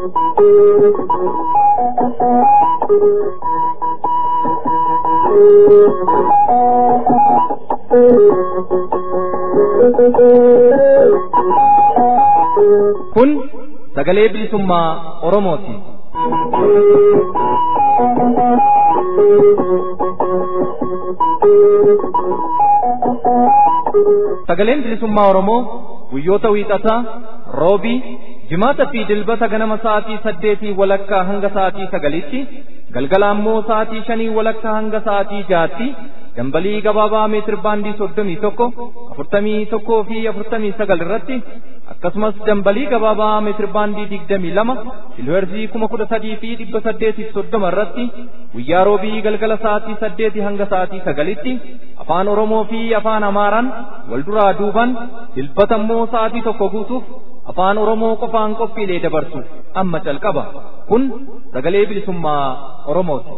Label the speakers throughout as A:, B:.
A: Kun sagalee bilisummaa Oromooti. Sagaleen bilisummaa Oromoo guyyoota wiixataa, roobii, jimaata fi dilbata ganama sa'aatii saddeetii walakkaa hanga sa'aatii sagaliitti, galgala ammoo sa'aatii shanii walakkaa hanga sa'aatii jaatti, dambalii gabaabaa meetir baandii soddomii tokko, afurtamii tokkoo fi afurtamii sagal irratti akkasumas dambalii gabaabaa meetir baandii digdamii lama kiilooherzii kuma kudha sadii fi dhibba saddeetiif soddoma irratti guyyaa roobii galgala sa'aatii saddeetii hanga sa'aatii sagalitti afaan oromoo fi afaan amaaraan wal duraa duuban dilbata immoo sa'aatii tokko guutuuf afaan oromoo qofaan qophiilee dabarsu amma calqaba kun sagalee bilisummaa oromooti.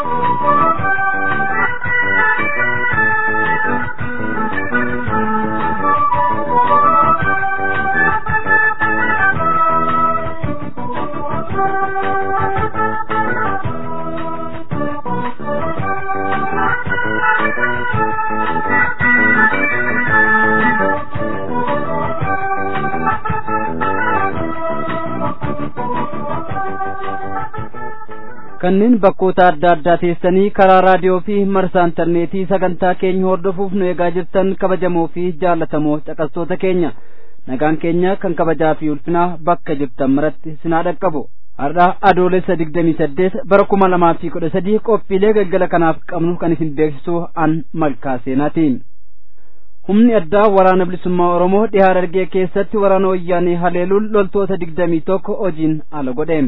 B: kanneen bakkoota adda addaa teessanii karaa raadiyoo fi marsaa intarneetii sagantaa keenya hordofuuf nu eegaa jirtan kabajamoo fi jaallatamoo caqastoota keenya nagaan keenya kan kabajaa fi ulfinaa bakka jirtan maratti sinaa dhaqqabu har'a adoolessa digdamii saddeet bara kuma lamaa fi kudha sadii qophiilee galgala kanaaf qabnu kan isin beeksisu an malkaa seenaatiin humni addaa waraana bilisummaa oromoo dhihaa dargee keessatti waraana wayyaanee haleeluun loltoota digdamii tokko hojiin ala godhe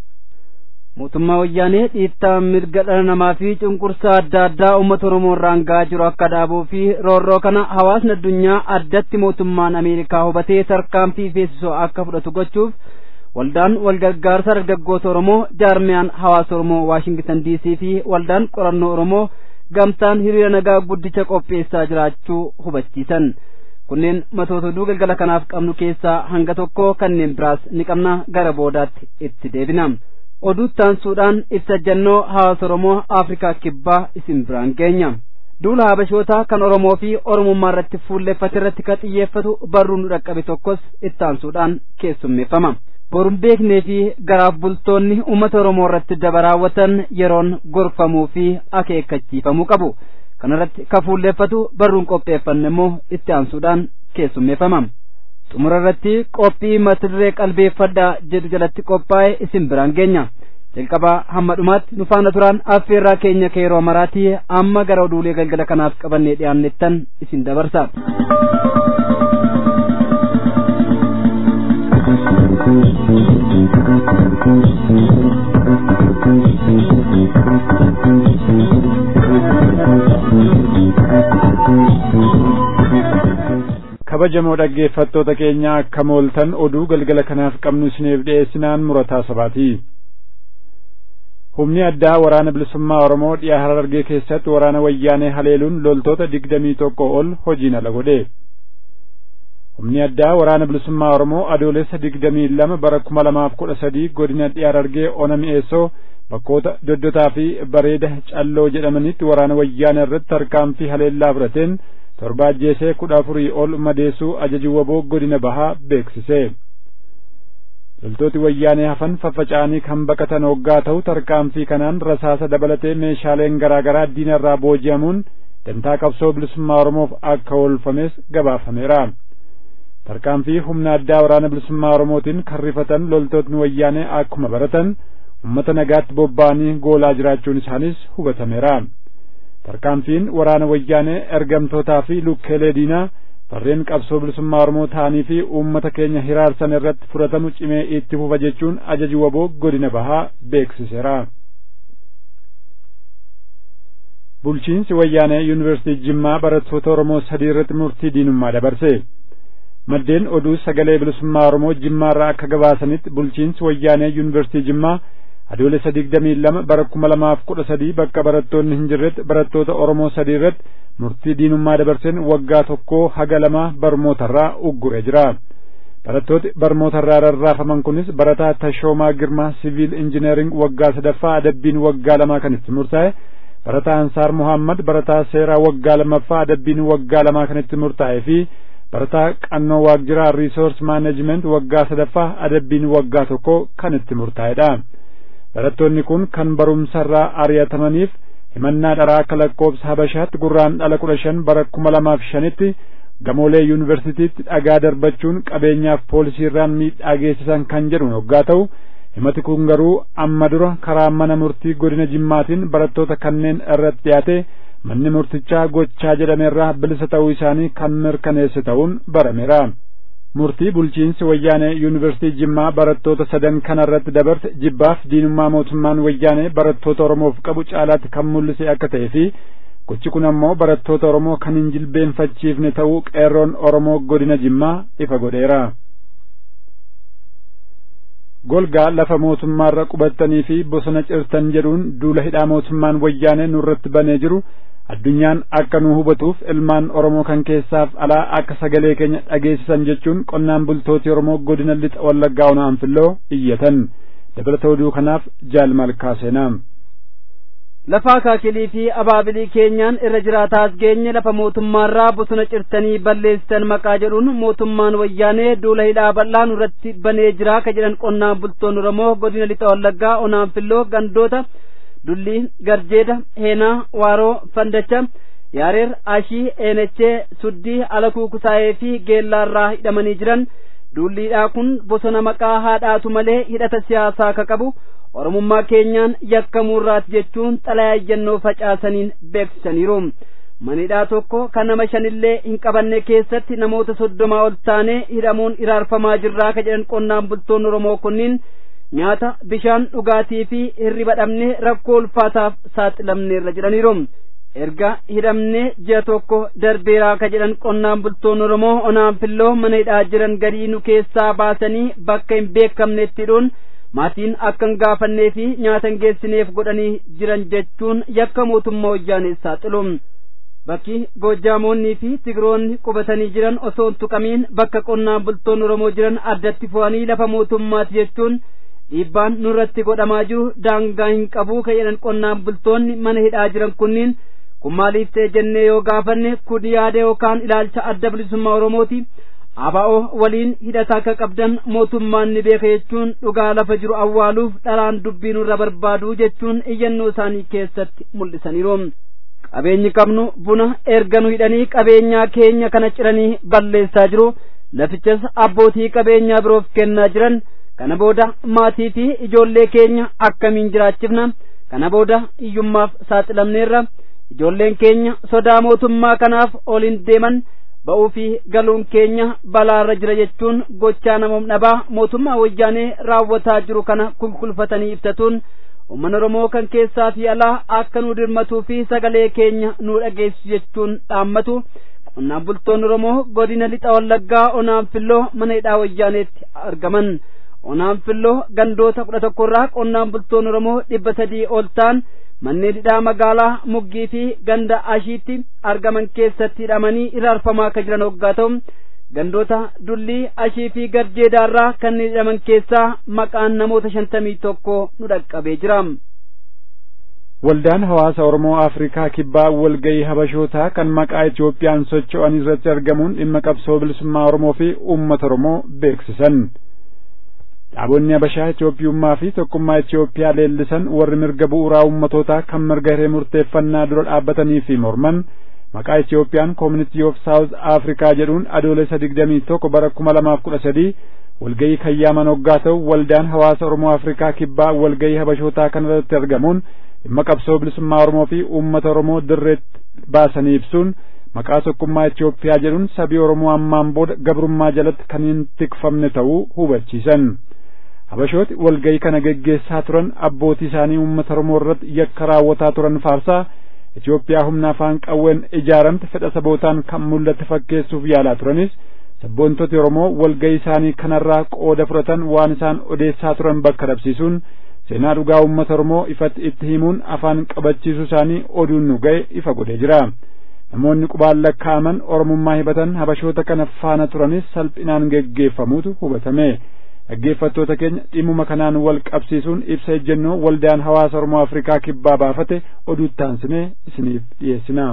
B: mootummaa wayyaanee dhiittaa mirga dhala namaa fi cunqursaa adda addaa uummata oromoo irraan ga'aa jiru akka dhaabuu fi roorroo kana hawaasni addunyaa addatti mootummaan ameerikaa hubatee tarkaanfii feesisoo akka fudhatu gochuuf waldaan walgargaarsa dargaggoota oromoo jaarmiyaan hawaasa oromoo waashingitan diisii fi waldaan qorannoo oromoo gamtaan hiriira nagaa guddicha qopheessaa jiraachuu hubachiisan kunneen matoota oduu galgala kanaaf qabnu keessaa hanga tokko kanneen biraas ni qabna gara boodaatti itti deebina. oduu taansuudhaan ibsa jannoo hawaasa oromoo afrikaa kibbaa isin biraan geenya duula habashootaa kan oromoo fi oromummaa irratti fuulleffate irratti kan xiyyeeffatu barruu nu dhaqqabe tokkos ittaansuudhaan keessummeeffama boruun beeknee fi garaaf bultoonni uummata oromoo irratti daba raawwatan yeroon gorfamuu fi akeekkachiifamuu qabu kanarratti kan fuulleffatu barruun qopheeffanne immoo itti aansuudhaan keessummeeffama xumura irratti qophii mata duree qalbeeffadhaa jedhu jalatti qophaa'e isin biraan geenya jalqabaa hamma dhumaatti nu faana turaan affeerraa keenya keeroo maraatii amma gara oduulee galgala kanaaf qabannee dhiyaannettan isin dabarsa.
C: kabajamoo dhaggeeffattoota keenya akka mooltan oduu galgala kanaaf qabnu isiniif dhiyeessinaan murataa sabaati humni addaa waraana bilisummaa oromoo dhiyaa harargee keessatti waraana wayyaanee haleeluun loltoota digdamii tokko ol hojiin ala godhe humni addaa waraana bilisummaa oromoo adoolessa digdamii lama bara kuma lamaaf kudha sadii godina dhiyaa harargee ona mi'eessoo bakkoota doddotaa fi bareeda calloo jedhamanitti waraana wayyaanee irratti tarkaanfii haleellaa fudhateen torba ajjeesee kudha afurii ol madeessuu ajaji waboo godina bahaa beeksise loltooti wayyaanee hafan faffaca'anii kan baqatan hoggaa ta'u tarkaanfii kanaan rasaasa dabalatee meeshaaleen garaa garaa diina irraa booji'amuun dantaa qabsoo bilisummaa oromoof akka oolfames gabaafameera tarkaanfii humna addaa waraana bilisummaa oromootiin kan rifatan loltootni wayyaanee akkuma baratan ummata nagaatti bobba'anii goolaa jiraachuun isaanis hubatameera tarkaanfiin waraana wayyaanee ergamtootaa fi lukkeelee diinaa warreen qabsoo bilisummaa oromoo ta'anii fi uummata keenya hiraarsan irratti fudhatamu cimee itti fufa jechuun ajaji waboo godina bahaa beeksiseera. bulchiinsi wayyaanee yuunivarsiitii jimmaa barattoota oromoo sadii irratti murtii diinummaa dabarse maddeen oduu sagalee bilisummaa oromoo jimmaarraa akka gabaasanitti bulchiinsi wayyaanee yuunivarsiitii jimmaa adoolessa digdamii lama bara kuma lamaaf kudha sadii bakka barattoonni hin jirretti barattoota oromoo sadii irratti murtii diinummaa dabarseen waggaa tokkoo haga lama barmootarraa uggure jira barattooti barmoota irraa rarraafaman kunis barataa Tashoomaa Girmaa siviil injineering waggaa sadaffaa adabbiin waggaa lamaa kan itti murtaa'e barataa Ansaar Muhammad barataa seeraa waggaa lammaffaa adabbiin waggaa lamaa kan itti murtaa'e fi barataa qannoo waajjiraa riisoors maaneejiment waggaa sadaffaa adabbiin waggaa tokko kan itti murtaa'edha. barattoonni kun kan barumsarraa ari'atamaniif himannaa dharaa akka lakkoobsa habashaatti gurraan dhala kudha shan bara kuma lamaaf shanitti gamoolee yuunivarsiitiitti dhagaa darbachuun qabeenyaaf poolisiirraan miidhaa geessisan kan jedhu yoggaa ta'u himati kun garuu amma dura karaa mana murtii godina jimmaatiin barattoota kanneen irratti dhiyaate manni murtichaa gochaa jedhameerraa bilisa ta'uu isaanii kan mirkaneesse ta'uun barameera. murtii bulchiinsi wayyaanee yuunivarsiitii jimmaa barattoota sadan kanarratti dabarse jibbaaf diinummaa mootummaan wayyaanee barattoota oromoof qabu caalaatti kan mul'ise akka ta'e fi gochi kun ammoo barattoota oromoo kan hin jilbeenfachiifne ta'uu qeerroon oromoo godina jimmaa ifa godheera. golgaa lafa mootummaarra qubattanii fi bosona cirtan jedhuun duula hidhaa mootummaan wayyaanee nurratti banee jiru addunyaan akka nu hubatuuf ilmaan oromoo kan keessaaf alaa akka sagalee keenya dhageessisan jechuun qonnaan bultooti oromoo godina lixa wallaggaa ona anfilloo iyyatan dabalata oduu kanaaf jaal malkaa seenaa
B: lafaa kaakilii fi abaabilii keenyaan irra jiraataas geenye lafa mootummaarraa bosona cirtanii balleessitan maqaa jedhuun mootummaan wayyaanee duula hidhaa bal'aa nurratti banee jiraa ka jedhan qonnaan bultoonni oromoo godina lixa wallaggaa ona anfilloo gandoota dulli garjeeda heenaa waaroo fandacha yaareer ashii eenechee suddii alakuu kusaayee fi geellaarraa hidhamanii jiran duulliidhaa kun bosona maqaa haadhaatu malee hidhata siyaasaa ka qabu oromummaa keenyaan yakkamuurraati jechuun xalayaa facaasaniin beeksisaniiru manidhaa tokko kan nama shanillee hin qabanne keessatti namoota soddomaa ol taanee hidhamuun iraarfamaa jirraa ka jedhan qonnaan bultoonni oromoo kunniin nyaata bishaan dhugaatii fi hirriba dhabnee rakkoo ulfaataaf saaxilamneerra jedhaniiru erga hidhamnee ji'a tokko darbeeraa ka jedhan qonnaan bultoonni oromoo onaan filloo mana hidhaa jiran gadii nu keessaa baasanii bakka hin beekamnetti hidhuun maatiin akka hin gaafannee fi nyaata hin geessineef godhanii jiran jechuun yakka mootummaa wayyaanee saaxilu bakki goojaamoonnii fi tigiroonni qubatanii jiran osoo hin tuqamiin bakka qonnaan bultoonni oromoo jiran addatti fo'anii lafa mootummaati jechuun dhiibbaan nurratti godhamaa jiru daangaa hin qabuu ka jedhan qonnaan bultoonni mana hidhaa jiran kunniin kun maaliif ta'e jennee yoo gaafanne kun yaada yookaan ilaalcha adda bilisummaa oromooti ABO waliin hidhata akka qabdan mootummaan ni beeka jechuun dhugaa lafa jiru awwaaluuf dhalaan dubbii nurra barbaadu jechuun iyyannoo isaanii keessatti mul'isaniiru. qabeenyi qabnu buna erga nu hidhanii qabeenyaa keenya kana ciranii balleessaa jiru lafichas abbootii qabeenyaa biroof kennaa jiran kana booda maatii fi ijoollee keenya akkamiin jiraachifna kana booda hiyyummaaf saaxilamneerra ijoolleen keenya sodaa mootummaa kanaaf oliin deeman ba'uu fi galuun keenya balaarra jira jechuun gochaa namoom dhabaa mootummaa wayyaanee raawwataa jiru kana kulkulfatanii ibsatuun ummanni oromoo kan keessaa fi alaa akka nu dirmatuu fi sagalee keenya nu dhageessu jechuun dhaammatu qonnaan bultoonni oromoo godina lixa wallaggaa onaan filloo mana hidhaa wayyaaneetti argaman onaan filloo gandoota kudha tokkorraa qonnaan bultoonni oromoo dhibba sadii ol ta'an manneen hidhaa magaalaa muggii fi ganda ashiitti argaman keessatti hidhamanii iraarfamaa akka jiran hoggaa ta'u gandoota dullii ashii fi garjeedaarraa kanneen hidhaman keessaa maqaan namoota shantamii tokko nu dhaqqabee jira.
C: Waldaan hawaasa Oromoo Afrikaa kibbaa walgayii habashootaa kan maqaa Itoophiyaan socho'an irratti argamuun dhimma qabsoo bilisummaa Oromoo fi uummata Oromoo beeksisan. Dhaabonni Habashaa Itoophiyummaa fi tokkummaa Itoophiyaa leellisan warri mirga bu'uuraa uummatootaa kan mirga hiree murteeffannaa dura dhaabbatanii fi morman maqaa Itoophiyaan Community of South Africa jedhuun adoolessa digdamii tokko bara kuma lamaaf kudha sadii walgayii kayyaaman hoggaa ta'u waldaan hawaasa Oromoo Afrikaa kibbaa walgayii habashootaa kanarratti argamuun dhimma qabsoo bilisummaa Oromoo fi uummata Oromoo dirreetti baasanii ibsuun maqaa tokkummaa Itoophiyaa jedhuun sabii Oromoo ammaan booda gabrummaa jalatti kan hin tikfamne ta'uu hubachiisan. Habashooti walgayii kana geggeessaa turan abbootii isaanii uummata Oromoo irratti yakka raawwataa turan faarsaa Itoophiyaa humna afaan qawween ijaaramte fedha sabootaan kan mul'atte fakkeessuuf yaalaa turanis sabboontoti Oromoo walgayii isaanii kanarraa qooda fudhatan waan isaan odeessaa turan bakka dhabsiisuun seenaa dhugaa uummata Oromoo ifatti itti himuun afaan qabachiisuu isaanii oduun nu ga'e ifa godhee jira. namoonni qubaan lakkaa'aman oromummaa hibatan habashoota kana faana turanis salphinaan geggeeffamuutu hubatame dhaggeeffattoota keenya dhimmuma kanaan wal qabsiisuun ibsa ejjennoo waldaan hawaasa oromoo afrikaa kibbaa baafate oduuttaansinee isiniif dhiyeessina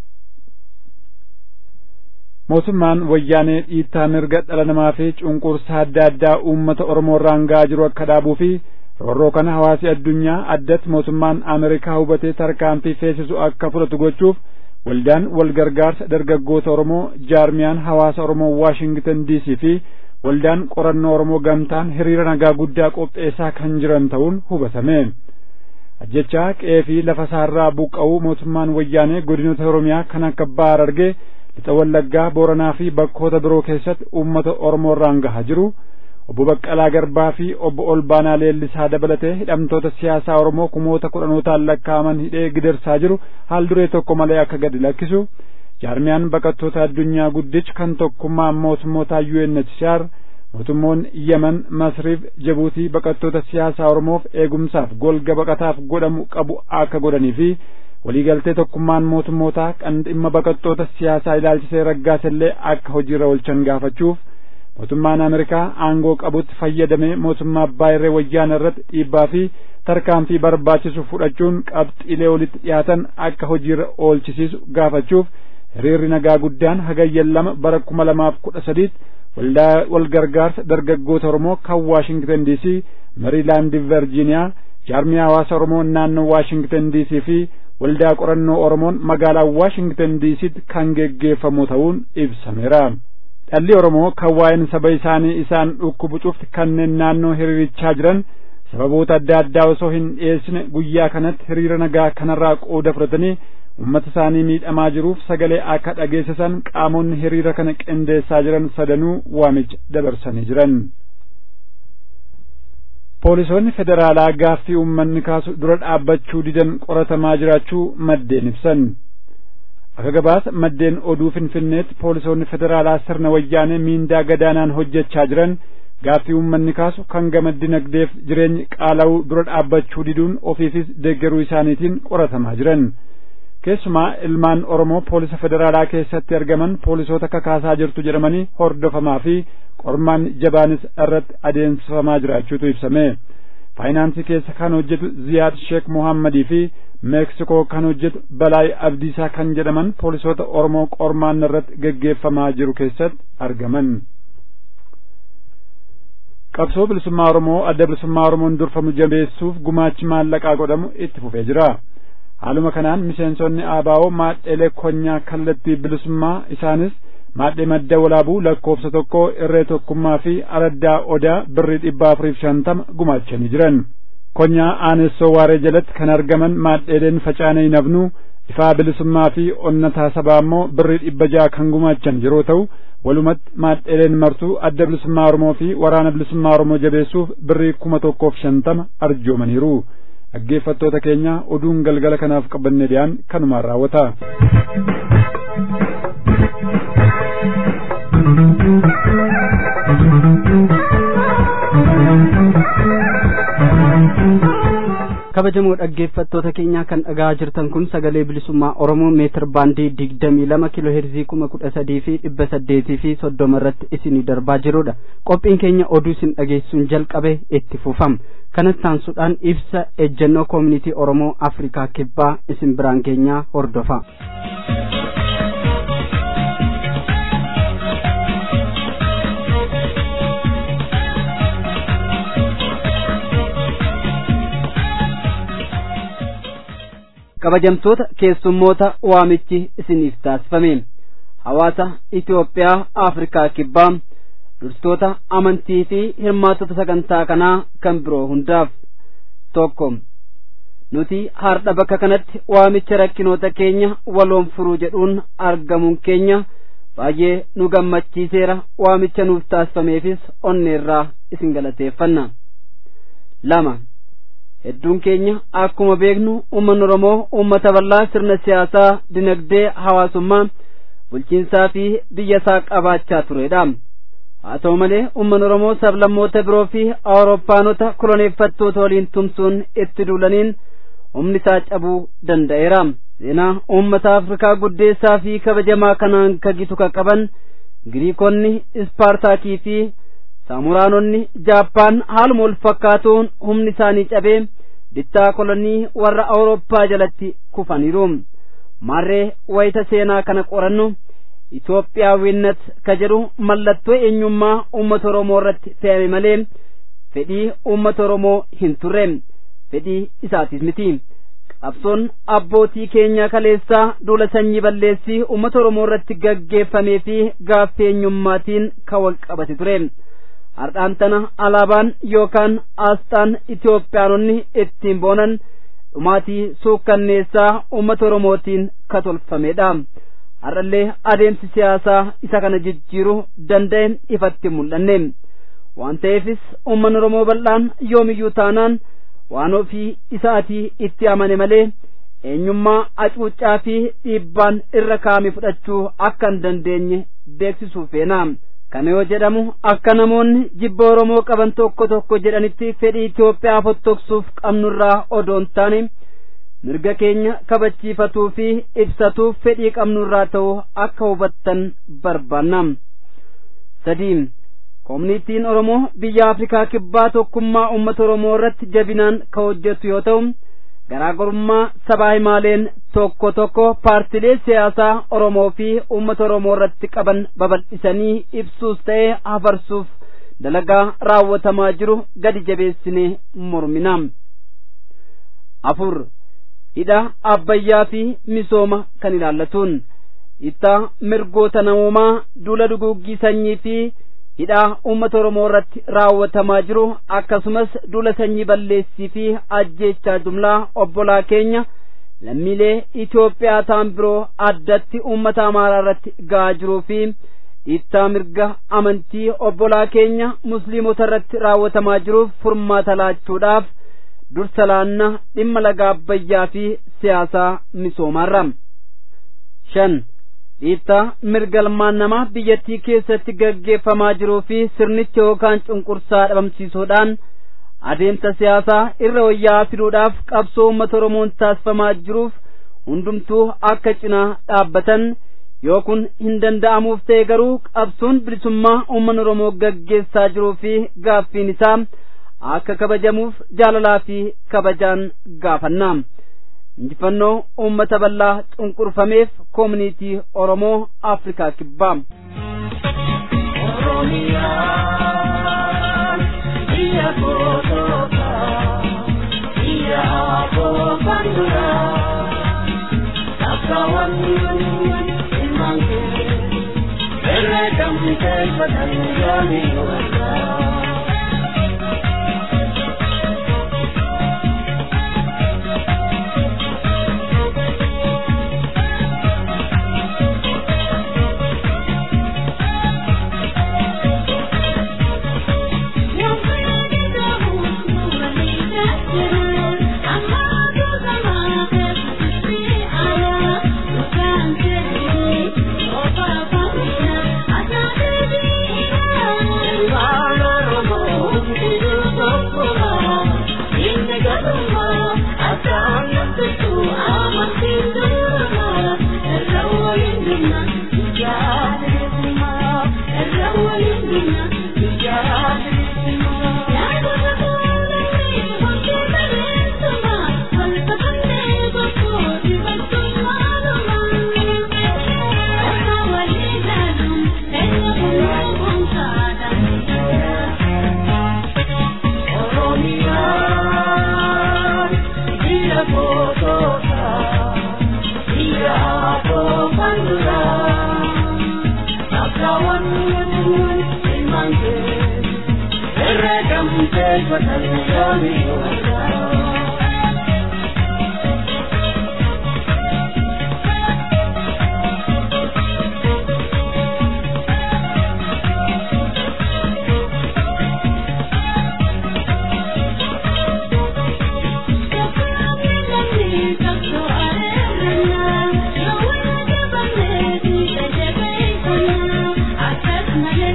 C: mootummaan wayyaanee dhiittaa mirga dhala namaa fi cunqursaa adda addaa uummata oromoo irraan ga'aa jiru akka dhaabuu fi roorroo kana hawaasi addunyaa addatti mootummaan ameerikaa hubatee tarkaanfii feesisu akka fudhatu gochuuf waldaan wal gargaarsa dargaggoota oromoo jaarmiyaan hawaasa oromoo waashingtan diisii fi waldaan qorannoo oromoo gamtaan hiriira nagaa guddaa qopheessaa kan jiran ta'uun hubatame ajjechaa qe'ee fi lafa isaarraa buqqa'uu mootummaan wayyaanee godinoota oromiyaa kan akka baar argee lixa wallaggaa booranaa fi bakkoota biroo keessatti uummata oromoo irraan gahaa jiru obbo Baqqalaa Garbaa fi obbo Olbaanaa Leellisaa dabalatee hidhamtoota siyaasaa Oromoo kumoota kudhanootaan lakkaa'aman hidhee gidirsaa jiru haal duree tokko malee akka gadi lakkisu jaarmiyaan baqattoota addunyaa guddichi kan tokkummaa mootummoota UNHCR mootummoonni Yemen Masriif Jibuutii baqattoota siyaasaa Oromoof eegumsaaf golga baqataaf godhamu qabu akka godhanii fi waliigaltee tokkummaan mootummootaa kan dhimma baqattoota siyaasaa ilaalchisee raggaasellee akka hojiirra oolchan gaafachuuf mootummaan ameerikaa aangoo qabutti fayyadamee mootummaa abbaa irree wayyaana irratti dhiibbaa fi tarkaanfii barbaachisu fudhachuun qabxiilee olitti dhiyaatan akka hojiirra oolchisiisu gaafachuuf hiriirri nagaa guddaan hagayyan lama bara kuma lamaaf kudha sadiitti waldaa wal gargaarsa dargaggoota oromoo kan waashingtan diisii meriilaand virjiiniyaa jaarmiyaa hawaasa oromoo naannoo waashingtan diisii fi waldaa qorannoo oromoon magaalaa waashingtan diisiitti kan geggeeffamu ta'uun ibsameera. dhalli oromoo kan waa'een saba isaanii isaan dhukkubu cufti kanneen naannoo hiriirichaa jiran sababoota adda addaa osoo hin dhiyeessine guyyaa kanatti hiriira nagaa kanarraa qooda fudhatanii ummata isaanii miidhamaa jiruuf sagalee akka dhageessisan qaamonni hiriira kana qindeessaa jiran sadanuu waamicha dabarsanii jiran. poolisoonni federaalaa gaaffii uummanni kaasu dura dhaabbachuu didan qoratamaa jiraachuu maddeen ibsan. akka gabaasa maddeen oduu finfinneetti poolisoonni federaalaa sirna wayyaanee miindaa gadaanaan hojjechaa jiran gaaffii uummanni kaasu kan gama dinagdeef jireenyi qaala'uu dura dhaabbachuu diduun ofiifis deeggaruu isaaniitiin qoratamaa jiran keessumaa ilmaan oromoo poolisa federaalaa keessatti argaman poolisoota kakaasaa jirtu jedhamanii hordofamaa fi qormaan jabaanis irratti adeemsifamaa jiraachuutu ibsame faayinaansii keessa kan hojjetu ziyaad sheek mohammadii fi meeksikoo kan hojjetu balaay abdiisaa kan jedhaman poolisoota oromoo qormaan irratti geggeeffamaa jiru keessatti argaman qabsoo bilisummaa oromoo adda bilisummaa oromoon durfamu jabeessuuf gumaachi maallaqaa godhamu itti fufee jira haaluma kanaan miseensonni aabaa'oo maadheelee konyaa kallattii bilisummaa isaanis maadhee madda walaabuu lakkoofsa tokko irree tokkummaa fi araddaa odaa birrii dhibba afuriif shantama gumaachanii jiran konyaa aanessoo waaree jalatti kan argaman maadheeleen facaanee nafnuu ifaa bilisummaa fi onnataa sabaa immoo birrii dhibba ja'a kan gumaachan yeroo ta'u walumatti maadheeleen martuu adda bilisummaa oromoo fi waraana bilisummaa oromoo jabeessuuf birrii kuma tokkoof shantama arjoomaniiru dhaggeeffattoota keenya oduun galgala kanaaf qabanne dhiyaan kanumaan raawwata.
B: kabajamoo dhaggeeffattoota keenyaa kan dhagaa jirtan kun sagalee bilisummaa oromoo meetir baandii digdamii lama kiiloo heerzii kuma kudha sadii fi dhibba saddeetii fi soddoma irratti isinii darbaa jirudha qophiin keenya oduu isin dhageessuun jalqabe itti fufama kanatti aansuudhaan ibsa ejjennoo koomunitii oromoo afrikaa kibbaa isin biraan keenyaa hordofa. kabajamtoota keessummoota waamichi isiniif taasifame hawaasa Itoophiyaa Afrikaa kibbaa durstoota amantii fi hirmaattota sagantaa kanaa kan biroo hundaaf tokko nuti har'a bakka kanatti waamicha rakkinoota keenya waloon furuu jedhuun argamuun keenya baay'ee nu gammachiiseera waamicha nuuf taasifameefis onneerraa isin galateeffanna lama hedduun keenya akkuma beeknu uummanni oromoo uummata bal'aa sirna siyaasaa dinagdee hawaasummaa bulchiinsaa fi biyya isaa qabaachaa turedha haa ta'u malee uummanni oromoo sablammoota biroo fi awurooppaanota koloneeffattoota waliin tumsuun itti duulaniin humni isaa cabuu danda'eera seenaa uummata afrikaa guddeessaa fi kabajamaa kanaan kagitu qaqqaban giriikonni ispaartaakii fi saamuraanonni jaappaan haaluma wal fakkaatuun humni isaanii cabee bittaa kolonii warra awurooppaa jalatti kufaniiru marree wayita seenaa kana qorannu Itoophiyaawwinnat ka jedhu mallattoo eenyummaa uummata Oromoo irratti fe'ame malee fedhii uummata Oromoo hin turre fedhii isaatis miti qabsoon abbootii keenya kaleessaa duula sanyii balleessii uummata Oromoo irratti gaggeeffamee fi gaaffii eenyummaatiin kan wal qabate ture hardhaan tana alaabaan yookaan aasxaan Itoophiyaanonni ittiin boonan dhumaatii suukkanneessaa uummata Oromootiin ka tolfamedha. har'allee adeemsi siyaasaa isa kana jijjiiruu danda'e ifatti mul'anne waan ta'eefis uummanni Oromoo bal'aan yoomiyyuu taanaan waan ofii isaatii itti amane malee eenyummaa acuuccaa fi dhiibbaan irra kaa'ame fudhachuu akka hin dandeenye beeksisuu feena. Kana yoo jedhamu akka namoonni jibba Oromoo qaban tokko tokko jedhanitti fedhii Itoophiyaa fottoksuuf qabnurraa odoo hin taane mirga keenya kabachiifatuu fi ibsatuuf fedhii qabnurraa ta'uu akka hubattan barbaanna. sadii koominitiin Oromoo biyya Afrikaa kibbaa tokkummaa uummata Oromoo irratti jabinaan ka hojjetu yoo ta'u garaagarummaa sabaa himaaleen tokko tokko paartilee siyaasaa Oromoo fi uummata Oromoo irratti qaban babal'isanii ibsuus ta'ee hafarsuuf dalagaa raawwatamaa jiru gadi jabeessinee mormina. afur hidha abbayyaa fi misooma kan ilaallatuun itti mirgoota namoomaa duula duguuggii sanyii fi hidhaa uummata Oromoo irratti raawwatamaa jiru akkasumas duula sanyii balleessii fi ajjeechaa jumlaa obbolaa keenya lammiilee Itoophiyaa ta'an biroo addatti uummata Amaaraa irratti ga'aa jiruu fi dhiittaa mirga amantii obbolaa keenya musliimota irratti raawwatamaa jiruuf furmaata laachuudhaaf dursa laanna dhimma laga abbayyaa fi siyaasaa misoomaarra shan dhiittaa mirga ilmaan namaa biyyattii keessatti gaggeeffamaa jiruu fi sirnicha yookaan cunqursaa dhabamsiisuudhaan adeemsa siyaasaa irra wayyaa fiduudhaaf qabsoo uummata oromoon taasifamaa jiruuf hundumtuu akka cinaa dhaabbatan yoo kun hin danda'amuuf ta'e garuu qabsoon bilisummaa uummanni oromoo gaggeessaa jiruu fi gaaffiin isaa akka kabajamuuf jaalalaa fi kabajaan gaafanna injifannoo uummata bal'aa cunqurfameef koomunitii oromoo afrikaa kibbaa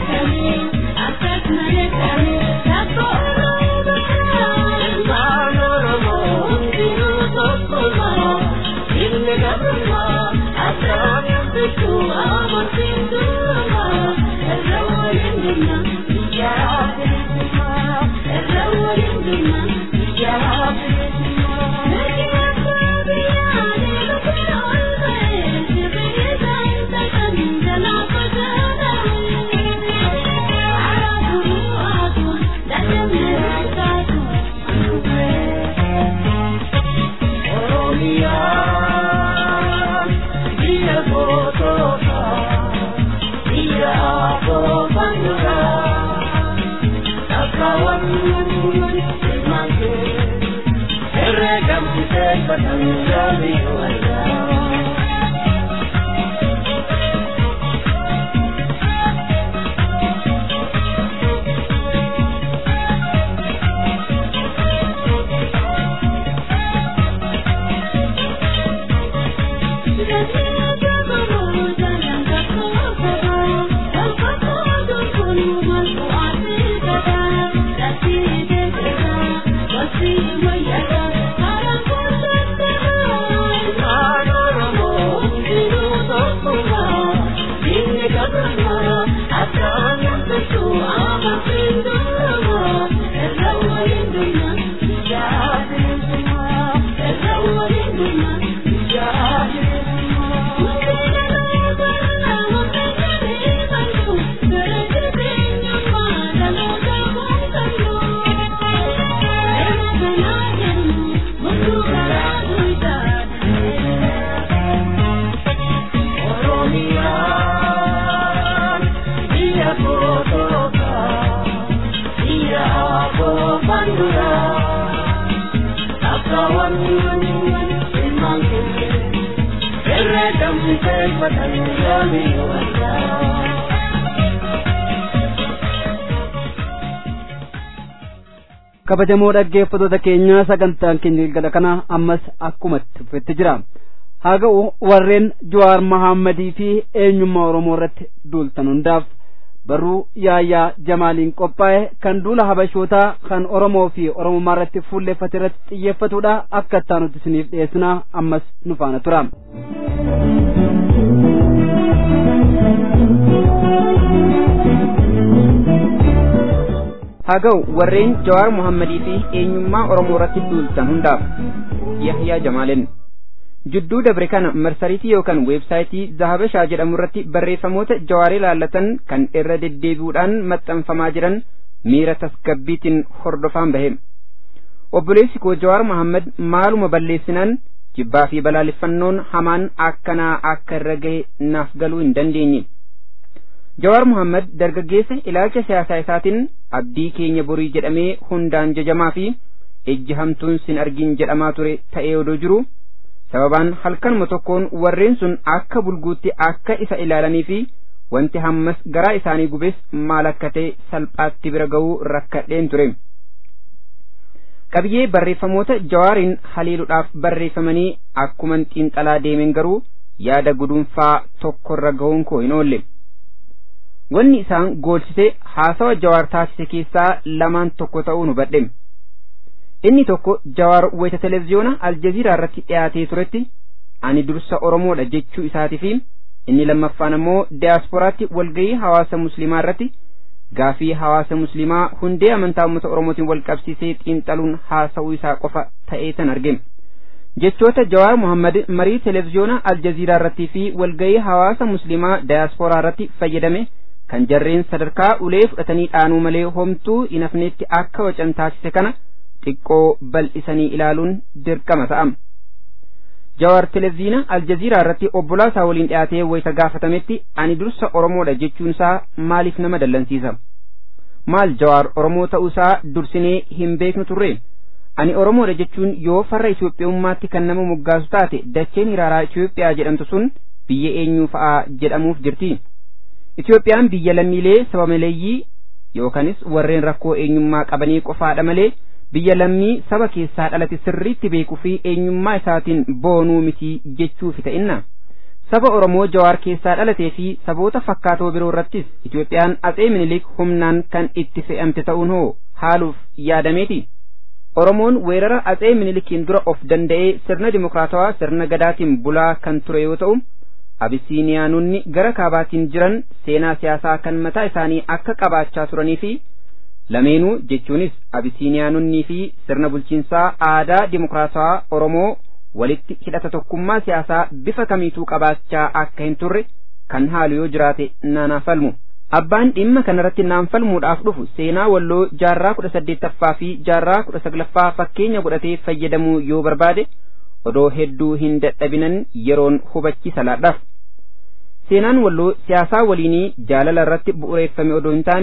D: Thank you.
B: kabajamoo dhaggeeffattoota keenya sagantaan keenya galgala kana ammas akkumatti dhufetti jira haa ga'u warreen Jawaar Mahammadii fi eenyummaa Oromoo irratti duultan hundaaf barruu yaayyaa jamaaliin qophaa'e kan duula habashootaa kan Oromoo fi Oromummaa irratti fuulleeffate irratti xiyyeeffatudha akka ittaanutti isiniif dhiyeessina ammas nu faana tura.
D: haa ga'u warreen jawaar muhammadii fi eenyummaa oromoo irratti duultan hundaaf yahyaa jamaalin jidduu dabre kana marsariitii yookaan weebsaayitii zahabashaa jedhamu irratti barreeffamoota jawaarii laallatan kan irra deddeebi'uudhaan maxxanfamaa jiran miira tasgabbiitiin hordofaan bahe obboleessi koo jawaar muhammad maaluma balleessinaan jibbaa fi balaaleffannoon hamaan akkanaa akka irra gahe naaf galuu hin dandeenye Jawaar Muhammad dargaggeessa ilaalcha siyaasaa isaatiin abdii keenya borii jedhamee hundaan jajamaa fi ejji hamtuun sin argin jedhamaa ture ta'ee odoo jiru sababaan halkanuma tokkoon warreen sun akka bulguutti akka isa ilaalanii fi wanti hammas garaa isaanii gubes maal akka ta'e salphaatti bira ga'uu rakkadheen ture. qabiyyee barreeffamoota jawaariin haleeluudhaaf barreeffamanii akkuman xiinxalaa deemen garuu yaada gudunfaa tokkorra ga'uun koo hin oolle. wanni isaan goolchise haasawa jawaar taasise keessaa lamaan tokko ta'uu nu badhe inni tokko jawaar wayita televiziyoona aljaziiraa irratti dhiyaatee turetti ani dursa oromoodha jechuu isaatii fi inni lammaffaan ammoo diyaasporaatti walgayii hawaasa muslimaa irratti gaafii hawaasa muslimaa hundee amantaa uummata oromootiin wal qabsiisee xiinxaluun haasa'uu isaa qofa ta'ee tan arge jechoota jawaar muhammad marii televiziyoona aljaziiraa irrattii fi walgayii hawaasa muslimaa diyaasporaa irratti fayyadame kan jarreen sadarkaa ulee fudhatanii dhaanuu malee homtuu hin hafneetti akka wacan taasise kana xiqqoo bal'isanii ilaaluun dirqama ta'am. Jawaar televiziina Aljaziiraa irratti obbolaa isaa waliin dhiyaatee wayita gaafatametti ani dursa Oromoodha jechuun isaa maaliif nama dallansiisa? Maal Jawaar Oromoo ta'uu isaa dursinee hin beeknu turre? Ani Oromoodha jechuun yoo farra Itoophiyaummaatti kan nama moggaasu taate dacheen hiraaraa Itoophiyaa jedhamtu sun biyya eenyuu fa'aa jedhamuuf jirti? Itoophiyaan biyya lammiilee saba maleeyyii yookaanis warreen rakkoo eenyummaa qabanii qofaadha malee biyya lammii saba keessaa dhalate sirriitti beekuu fi eenyummaa isaatiin boonuu miti jechuufi ta'inna. Saba Oromoo Jawaar keessaa dhalatee fi saboota fakkaatoo biroo irrattis Itoophiyaan Atsee Minilik humnaan kan itti fe'amte ta'uun hoo haaluuf yaadameeti. Oromoon weerara Atsee Minilikiin dura of danda'ee sirna dimokiraatawaa sirna gadaatiin bulaa kan ture yoo ta'u, abisiiniyaanonni gara kaabaatiin jiran seenaa siyaasaa kan mataa isaanii akka qabaachaa turanii fi lameenuu jechuunis abisiiniyaanonnii fi sirna bulchiinsaa aadaa dimokiraatawaa oromoo walitti hidhata tokkummaa siyaasaa bifa kamiituu qabaachaa akka hin turre kan haalu yoo jiraate naanaaf falmu. Abbaan dhimma kanarratti naan falmuudhaaf dhufu seenaa walloo jaarraa kudha saddeettaffaa fi jaarraa kudha saglaffaa fakkeenya godhatee fayyadamuu yoo barbaade odoo hedduu hin dadhabinan yeroon hubachiisa laadhaaf. Seenaan walloo siyaasaa waliinii jaalala irratti bu'uureeffame odoo hin taane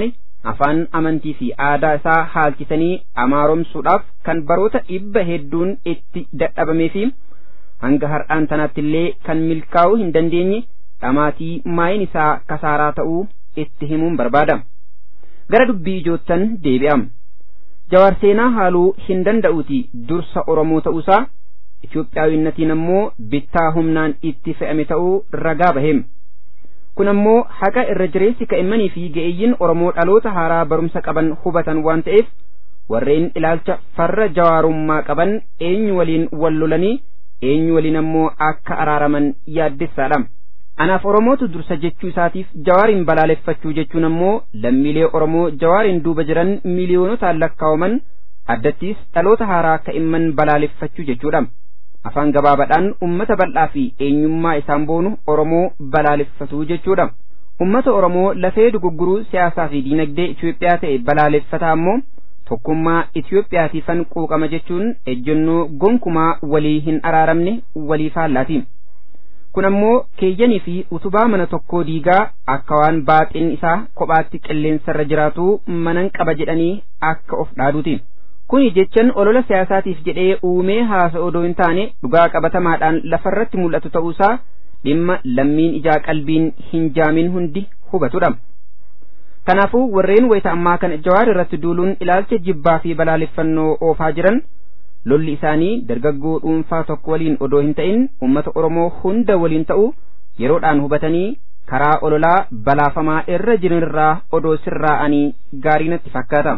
D: afaan amantii fi aadaa isaa haalchisanii amaaromsuudhaaf kan baroota dhibba hedduun itti dadhabamee fi hanga har'aan tanaatti illee kan milkaa'uu hin dandeenye dhamaatii maayin isaa kasaaraa ta'uu itti himuun barbaada gara dubbii ijoottan deebi'am jawaar seenaa haaluu hin danda'uuti dursa oromoo ta'uusaa Itoophiyaawinnatiin ammoo bittaa humnaan itti fe'ame ta'uu ragaa baheem kun ammoo haqa irra jireessi ka'immanii fi ga'eeyyiin oromoo dhaloota haaraa barumsa qaban hubatan waan ta'eef warreen ilaalcha farra jawaarummaa qaban eenyu waliin wal lolanii eenyu waliin ammoo akka araaraman yaaddessaadha anaaf oromootu dursa jechuu isaatiif jawaariin balaaleffachuu jechuun ammoo lammiilee oromoo jawaariin duuba jiran miiliyoonotaan lakkaawaman addattiis dhaloota haaraa ka'imman balaaleffachuu jechuudha afaan gabaabaadhaan ummata bal'aa fi eenyummaa isaan boonu oromoo balaaleffatuu jechuudha ummata oromoo lafee dugugguruu siyaasaa fi diinagdee Itoophiyaa ta'e balaaleffataa ammoo tokkummaa Itoophiyaatiifan quuqama jechuun ejjennoo gonkumaa walii hin araaramne walii faallaati. Kun ammoo keeyyanii fi utubaa mana tokkoo diigaa akka waan baaxiin isaa kophaatti qilleensarra jiraatu manan qaba jedhanii akka of dhaaduuti. Kuni jechan olola siyaasaatiif jedhee uumee haasa odoo hin taane dhugaa qabatamaadhaan lafarratti mul'atu ta'uusaa dhimma lammiin ijaa qalbiin hin jaamin hundi hubatudha. Kanaafuu warreen wayita ammaa kana jawaar irratti duuluun ilaalcha jibbaa fi balaaleffannoo oofaa jiran lolli isaanii dargaggoo dhuunfaa tokko waliin odoo hin ta'in uummata Oromoo hunda waliin ta'u yeroodhaan hubatanii karaa ololaa balaafamaa irra jiranirraa odoo sirraa'anii gaarii natti fakkaata.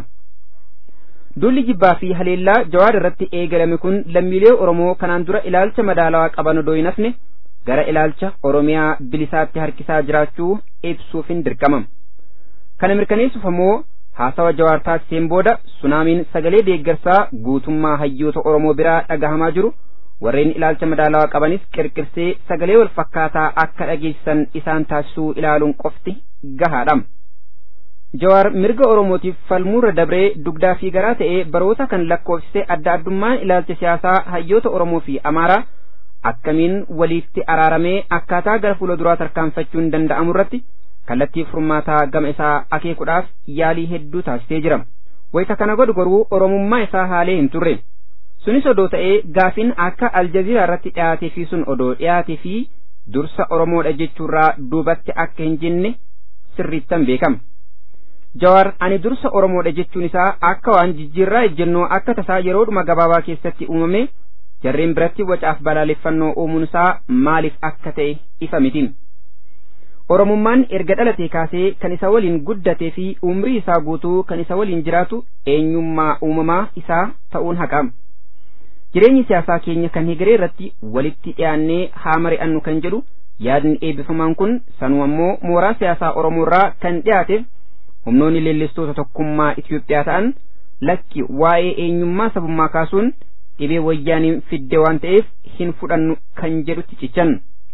D: Duulli jibbaa fi haleellaa jawaar irratti eegalame kun lammiilee Oromoo kanaan dura ilaalcha madaalawaa qaban odoo hin hafne gara ilaalcha Oromiyaa bilisaatti harkisaa jiraachuu ibsuuf hin dirqamam. Kana mirkaneessuuf ammoo haasawa jawaar taasiseen booda sunaamiin sagalee deeggarsaa guutummaa hayyoota Oromoo biraa dhagahamaa jiru warreen ilaalcha madaalawaa qabanis qirqirsee sagalee wal fakkaataa akka dhageessisan isaan taasisuu ilaaluun qofti gahaadha. Jawaar mirga Oromootiif falmuurra dabree dugdaa fi garaa ta'ee baroota kan lakkoofsise adda addummaan ilaalcha siyaasaa hayyoota Oromoo fi Amaaraa akkamiin waliitti araaramee akkaataa gara fuula duraa tarkaanfachuun danda'amu irratti kallattii furmaataa gama isaa akeekuudhaaf yaalii hedduu taasisee jira. Wayita kana godhu garuu Oromummaa isaa haalee hin turre. Sunis odoo ta'ee gaafiin akka Aljaziiraa irratti dhiyaatee fi sun odoo dhiyaatee fi dursa Oromoodha jechuurraa duubatti akka hin jenne sirriittan beekama. Jawaar ani dursa Oromoodha jechuun isaa akka waan jijjiirraa ejjennoo akka tasaa yeroodhuma gabaabaa keessatti uumame jarreen biratti wacaaf balaaleffannoo uumuun isaa maaliif akka ta'e ifa miti. Oromummaan erga dhalatee kaasee kan isa waliin guddatee fi umrii isaa guutuu kan isa waliin jiraatu eenyummaa uumamaa isaa ta'uun haqam. Jireenyi siyaasaa keenya kan hegeree irratti walitti dhiyaannee haa mari'annu kan jedhu yaadni eebbifamaan kun sanuu ammoo mooraa siyaasaa Oromoo irraa kan dhiyaateef humnoonni leellistoota tokkummaa Itoophiyaa ta'an lakki waa'ee eenyummaa sabummaa kaasuun dhibee wayyaaniin fidde waan ta'eef hin fudhannu kan jedhutti cichan.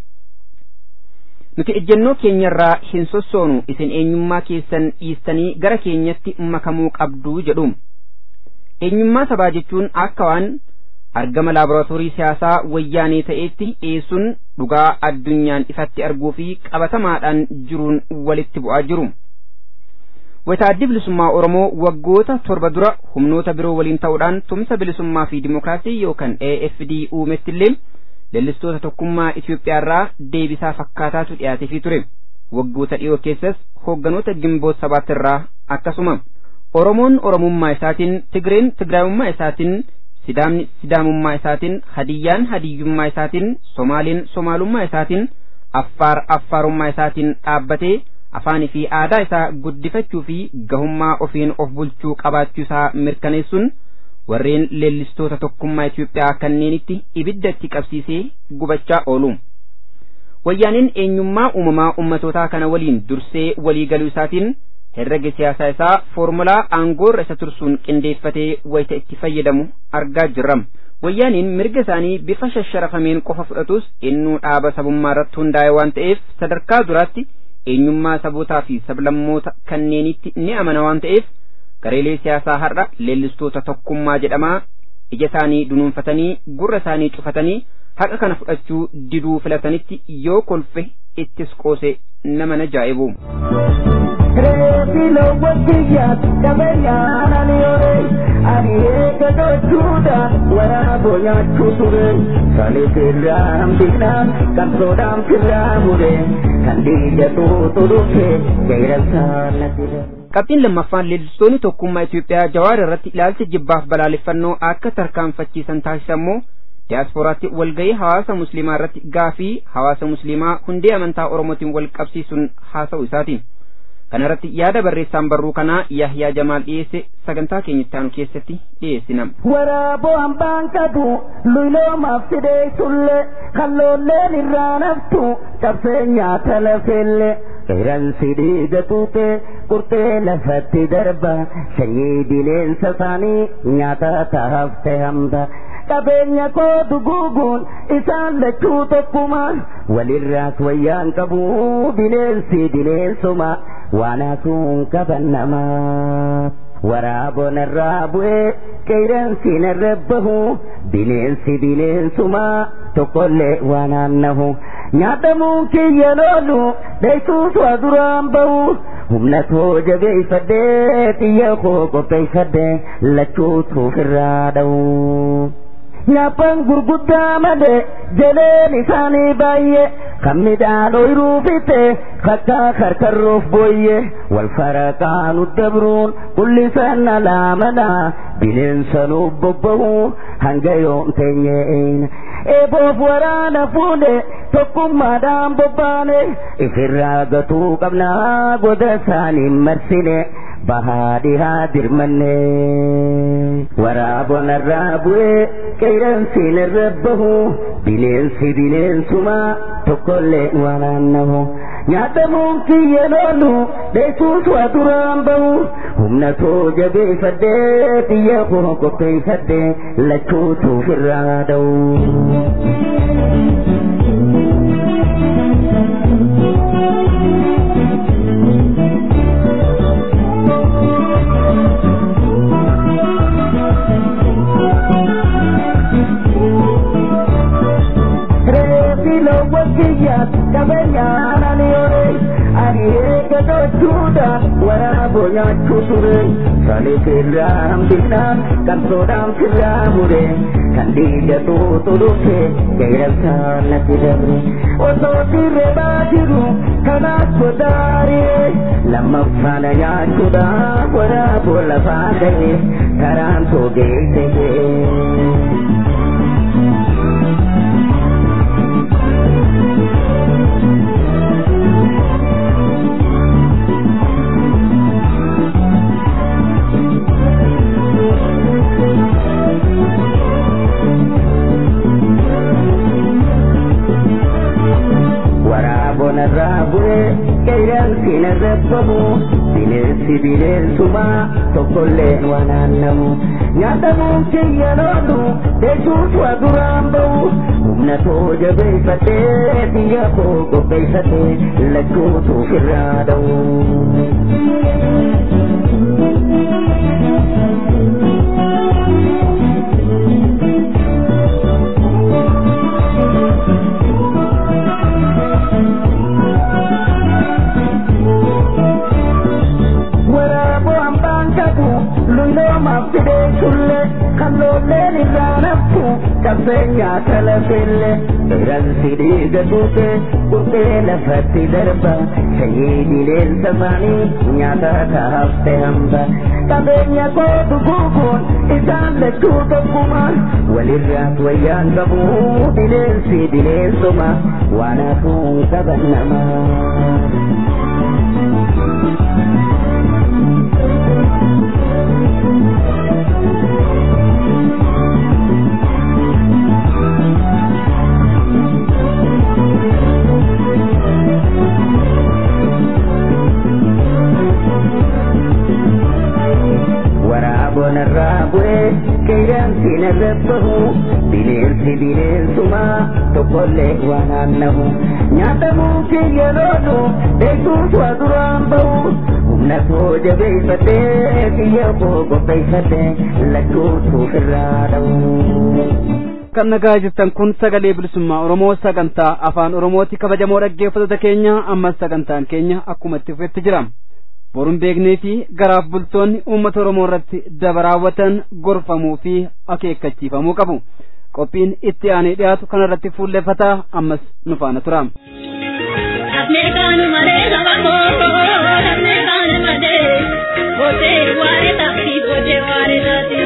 D: Nuti ejjennoo keenyarraa hin sossoonu isin eenyummaa keessan dhiistanii gara keenyatti makamuu qabdu jedhu. Eenyummaa sabaa jechuun akka waan argama laaboraatoorii siyaasaa wayyaanee ta'eetti dhiyeessuun dhugaa addunyaan ifatti arguu fi qabatamaadhaan jiruun walitti bu'aa jiru. Wayitaaddi bilisummaa Oromoo waggoota torba dura humnoota biroo waliin ta'uudhaan tumsa bilisummaa fi dimookiraasii yookaan AFD uumetti illee leellistoota tokkummaa Itoophiyaa irraa deebisaa fakkaataatu dhiyaateefii ture. Waggoota dhiyoo keessas hoogganoota gimboota sabaatti irraa akkasuma. Oromoon Oromummaa isaatiin, Tigreen Tigraayummaa isaatiin, Sidaamni Sidaamummaa isaatiin, Hadiyyaan Hadiyyummaa isaatiin, Somaaliin Somaalummaa isaatiin, Affaar Affaarummaa isaatiin dhaabbatee afaanii fi aadaa isaa guddifachuu fi gahummaa ofiin of bulchuu qabaachuu isaa mirkaneessuun warreen leellistoota tokkummaa Itoophiyaa kanneenitti ibidda itti qabsiisee gubachaa oolu. Wayyaaniin eenyummaa uumamaa ummatootaa kana waliin dursee walii galuu isaatiin herrega siyaasaa isaa foormulaa aangoorra isa tursuun qindeeffatee wayita itti fayyadamu argaa jirra. Wayyaaniin mirga isaanii bifa shasharafameen qofa fudhatus innuu dhaaba sabummaa irratti hundaa'e waan ta'eef sadarkaa duraatti eenyummaa sabootaa fi sablammoota kanneenitti ni amana waan ta'eef gareelee siyaasaa har'a leellistoota tokkummaa jedhamaa ija isaanii dunuunfatanii gurra isaanii cufatanii haqa kana fudhachuu diduu filatanitti yoo kolfe ittis qoose nama na jaa'ibu.
E: Reefilo wajjiyyaat qabeenyaan ani ore ani eega gochuudhaan waraaboo nyaachuu ture sanis irraa hambisnaan qabsoodhaan firraa mure kan dhiigatu turufe geeransaan natti
D: Qabxiin lammaffaan leellistoonni tokkummaa Itoophiyaa Jawaar irratti ilaalcha jibbaaf balaaleffannoo akka tarkaanfachiisan taasisammoo diyaaspooraatti walgahii hawaasa musliimaa irratti gaafii hawaasa musliimaa hundee amantaa oromootiin wal qabsiisuun haasa'u isaati. Kana irratti yaada barreessaan barruu kanaa Yahyaa Jamaal dhiyeesse sagantaa keenyatti aanu keessatti dhiyeessinam.
E: Waraaboo hambaan qabu luyloomaaf fidee sulle kalloolleen irraa naftu qabsee nyaata lafelle. Qeeransi dhiiga tuute qurxee lafatti darba sanyii bineensa isaanii nyaata taafte hamba. qabeenya koo duguuguun isaan lachuu tokkuma walirraas wayyaan qabu bineensi bineensuma waan haasuun qaban namaa. Waraaboon irraa bu'ee qeeransi irra bahu bineensi bineensuma tokkollee waan aannahu. Nyaatamuun kiyya loolu dheessuus waa duraan bahu humna koo jabeeffadhee xiyya koo qopheeffadhee lachuutu ofirraa dha'u. Nyaapan gurguddaa malee jaleen isaanii baay'ee kan midhaan ooyiruu fixe kakka karkarroof booyye wal faraqaan dabruun qullisan alaamana bineensa nuuf bobbahu hanga yoom teenyeen eeboof waraana fuune tokkummaadhaan bobbaane ifirraa gatuu qabnaa goda isaaniin marsine bahaa dhihaa dirmanne waraaboon irraa bu'ee qeeransiin irra bahu bineensi bineensuma tokkollee waan aannahu nyaatamuun kiyya loolu dheessuus waa duraan bahu humna koo jabeeffadhee xiyya koo qopheeffadhee lachuutu ofirraa dha'u. kiyyaat qabeenyaan ani ore ani eega gochuudhaan waraaboo nyaachuu ture sanis irraa hambisnaan qabsoodhaan firraa mure kan dhiigatu turufe geeransaan natti dabre osoo dirrebaa jiru kanaas godaaree lammaffaana nyaachuudhaaf waraaboo lafaa ga'e karaan too geesse irraa bu'ee qeeransiin irra bahu bineensi bineensuma tokkollee waan aannamu nyaatamuun kiyya loolu dheessuus waa duraan bahu humna koo jabeeffadhee biyya koo qopheeffadhee lachuutu ofirraa dha'u. luyiloomaaf fidee sulle kalloolleen irraa naftu qabseenya kalafelle qeeransi dhiiga tuute qurxee lafatti darba sanyii bineensa isaanii nyaata taafte hamba qabeenya koo duguuguun isaan lachuu tokkuma walirraas wayyaan qabu bineensi bineensuma waan hafuun qaban namaa. waraaboon irraa bu'ee qeeransiin irra bahu bineensi bineensuma tokkollee waan aannahu nyaatamuu kiyya loolu beekuus waa duraan bahu humna koo jabeeffadhee biyya koo qopheeffadhee lachuutu ofirraa dha'u.
B: kan nagaa jirtan kun sagalee bilisummaa oromoo sagantaa afaan oromooti kabajamoo dhaggeeffattoota keenya ammas sagantaan keenya akkuma itti fufetti jira boruun beeknee fi garaaf bultoonni uummata oromoo irratti daba raawwatan gorfamuu fi akeekkachiifamuu qabu qophiin itti aanee dhiyaatu kanarratti fuulleffataa ammas nu faana tura.
F: Namni kaanu malee saba koo, namni kaanu malee, bootee waa'ee taphii bootee waa'ee taati.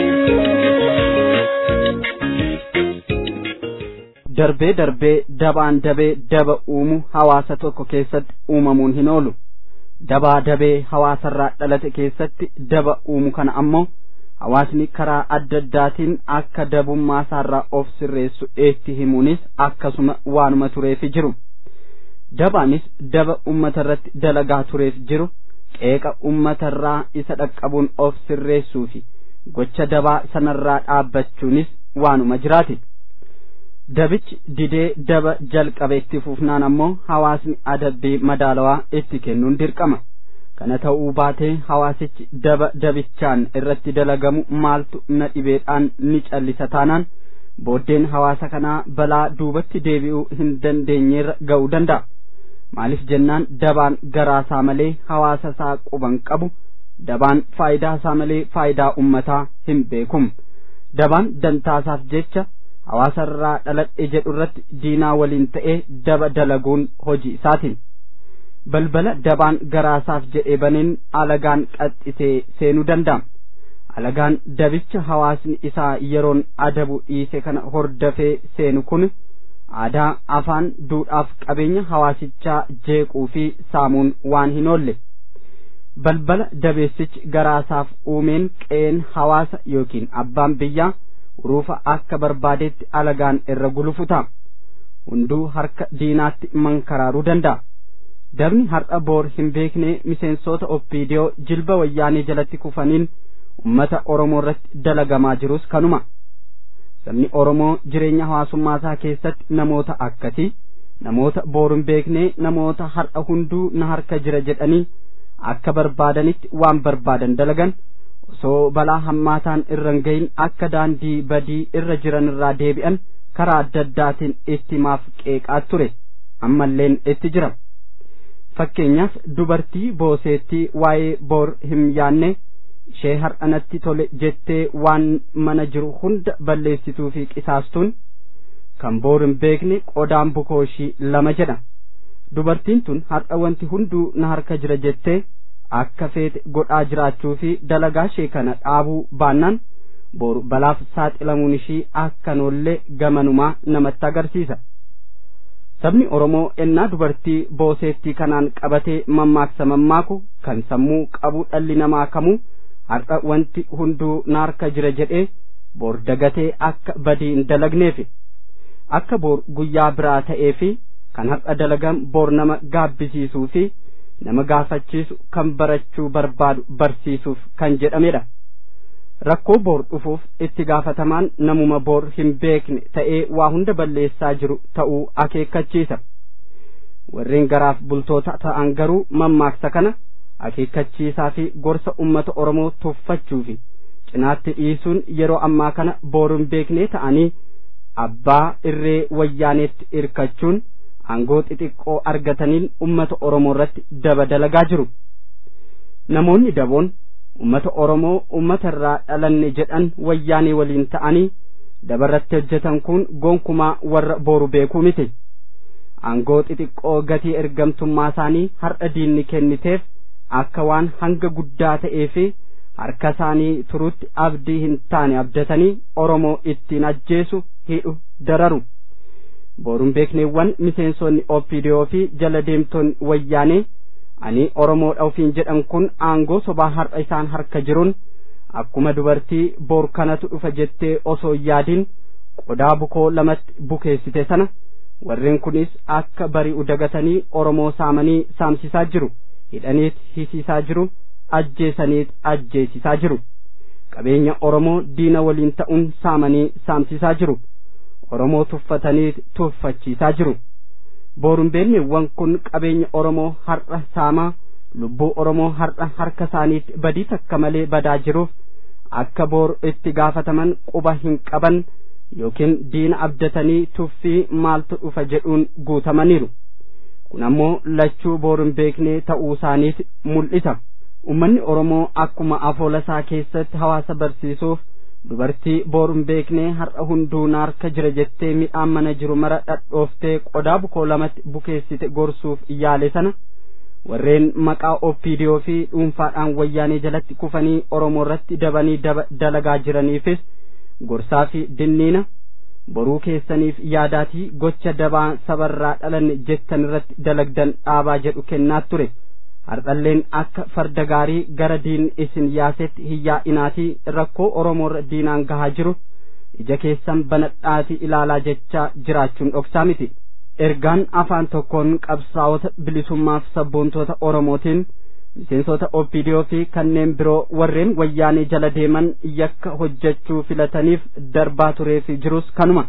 B: darbee darbee dabaan dabee daba uumu hawaasa tokko keessatti uumamuun hin oolu dabaa dabee hawaasarraa dhalate keessatti daba uumu kana ammoo hawaasni karaa adda addaatiin akka dabummaa isaarraa of sirreessu eetti himuunis akkasuma waanuma tureefi jiru dabaanis daba ummata irratti dalagaa tureef jiru qeeqa ummatarraa isa dhaqqabuun of sirreessuu fi gocha dabaa sanarraa dhaabbachuunis waanuma jiraate dabichi didee daba jalqabe itti fufnaan ammoo hawaasni adabbii madaalawaa itti kennuun dirqama kana ta'uu baatee hawaasichi daba dabichaan irratti dalagamu maaltu na dhibeedhaan ni callisa taanaan booddeen hawaasa kanaa balaa duubatti deebi'uu hin dandeenyeerra ga'uu danda'a maaliif jennaan dabaan garaasaa malee hawaasa isaa quban qabu dabaan faayidaa isaa malee faayidaa ummataa hin beekum dabaan dantaasaaf jecha hawaasarraa dhaladhe jedhu irratti diinaa waliin ta'ee daba dalaguun hojii isaatiin balbala dabaan garaasaaf jedhee baneen alagaan qaxxisee seenuu danda'a alagaan dabicha hawaasni isaa yeroon adabu dhiise kana hordafee seenu kun aadaa afaan duudhaaf qabeenya hawaasichaa jeequu fi saamuun waan hin oolle balbala dabeessichi garaasaaf uumeen qeen hawaasa yookiin abbaan biyyaa uruufa akka barbaadetti alagaan irra gulufu ta'a hunduu harka diinaatti mankaraaruu danda'a dabni har'a boor hin beekne miseensota oppiidiyoo jilba wayyaanee jalatti kufaniin ummata oromoo irratti dalagamaa jirus kanuma sabni oromoo jireenya hawaasummaasaa keessatti namoota akkasii namoota boor hin beekne namoota har'a hunduu na harka jira jedhanii akka barbaadanitti waan barbaadan dalagan osoo balaa hammaataan irra hin gahin akka daandii badii irra jiran irraa deebi'an karaa adda addaatiin itti maaf qeeqaa ture ammalleen itti jira fakkeenyaaf dubartii booseettii waa'ee boor hin yaanne ishee har'anatti tole jettee waan mana jiru hunda balleessituu fi qisaastuun kan boor hin beekne qodaan bukooshii lama jedha dubartiin tun har'a wanti hunduu na harka jira jettee akka feete godhaa jiraachuu fi dalagaa ishee kana dhaabuu baannaan boru balaaf saaxilamuun ishii akka noollee gamanumaa namatti agarsiisa sabni oromoo ennaa dubartii booseettii kanaan qabatee mammaaksa mammaaku kan sammuu qabu dhalli namaa kamuu har'a wanti hunduu na harka jira jedhee bor dagatee akka badii hin dalagneef akka bor guyyaa biraa ta'ee fi kan har'a dalagan bor nama gaabbisiisuu fi nama gaafachiisu kan barachuu barbaadu barsiisuuf kan jedhamedha rakkoo boor dhufuuf itti gaafatamaan namuma boor hin beekne ta'ee waa hunda balleessaa jiru ta'uu akeekkachiisa warreen garaaf bultoota ta'an garuu mammaaksa kana akeekkachiisaa fi gorsa ummata oromoo tuffachuu fi cinaatti dhiisuun yeroo ammaa kana boor hin beekne ta'anii abbaa irree wayyaaneetti irkachuun aangoo xixiqqoo argataniin ummata oromoo irratti daba dalagaa jiru namoonni daboon ummata oromoo ummata irraa dhalanne jedhan wayyaanee waliin ta'anii dabarratti hojjetan kun gonkumaa warra booru beekuu miti aangoo xixiqqoo gatii ergamtummaa isaanii har'a diinni kenniteef akka waan hanga guddaa ta'ee fi harka isaanii turutti abdii hin taane abdatanii oromoo ittiin ajjeesu hidhu dararu booruun beekneewwan miseensonni opidiyoo fi jala deemtoonni wayyaanee ani oromoodha ofiin jedhan kun aangoo sobaa har'a isaan harka jiruun akkuma dubartii boor kanatu dhufa jettee osoo yaadiin qodaa bukoo lamatti bukeessite sana warreen kunis akka bari'u dagatanii oromoo saamanii saamsisaa jiru hidhaniit hisiisaa jiru ajjeesaniit ajjeesisaa jiru qabeenya oromoo diina waliin ta'uun saamanii saamsisaa jiru oromoo tuffataniit tuffachiisaa jiru boorumbeelleewwan kun qabeenya oromoo har'a saamaa lubbuu oromoo har'a harka isaaniitti badii takka malee badaa jiruuf akka boor itti gaafataman quba hin qaban yookiin diina abdatanii tuffii maaltu dhufa jedhuun guutamaniiru kun ammoo lachuu boorun beeknee ta'uu isaaniit mul'isa ummanni oromoo akkuma afoola isaa keessatti hawaasa barsiisuuf dubartii boru hin beekne har'a hunduu naarka jira jettee midhaan mana jiru mara dhadhooftee qodaa bukoo lamatti bukeessite gorsuuf yaale sana warreen maqaa oppiidiyoo fi dhuunfaadhaan wayyaanee jalatti kufanii oromoo irratti dabanii dalagaa jiraniifis gorsaa fi dinniina boruu keessaniif yaadaatii gocha dabaa sabarraa dhalan jettan irratti dalagdan dhaabaa jedhu kennaa ture hardhalleen akka farda gaarii gara diin isin yaasetti hiyyaa'inaatii rakkoo oromoorra diinaan gahaa jiru ija keessan banadhaatii ilaalaa jechaa jiraachuun dhoksaa miti ergaan afaan tokkoon qabsaa'ota bilisummaaf sabboontoota oromootiin miseensota opidiyoo fi kanneen biroo warreen wayyaanee jala deeman yakka hojjechuu filataniif darbaa turee fi jirus kanuma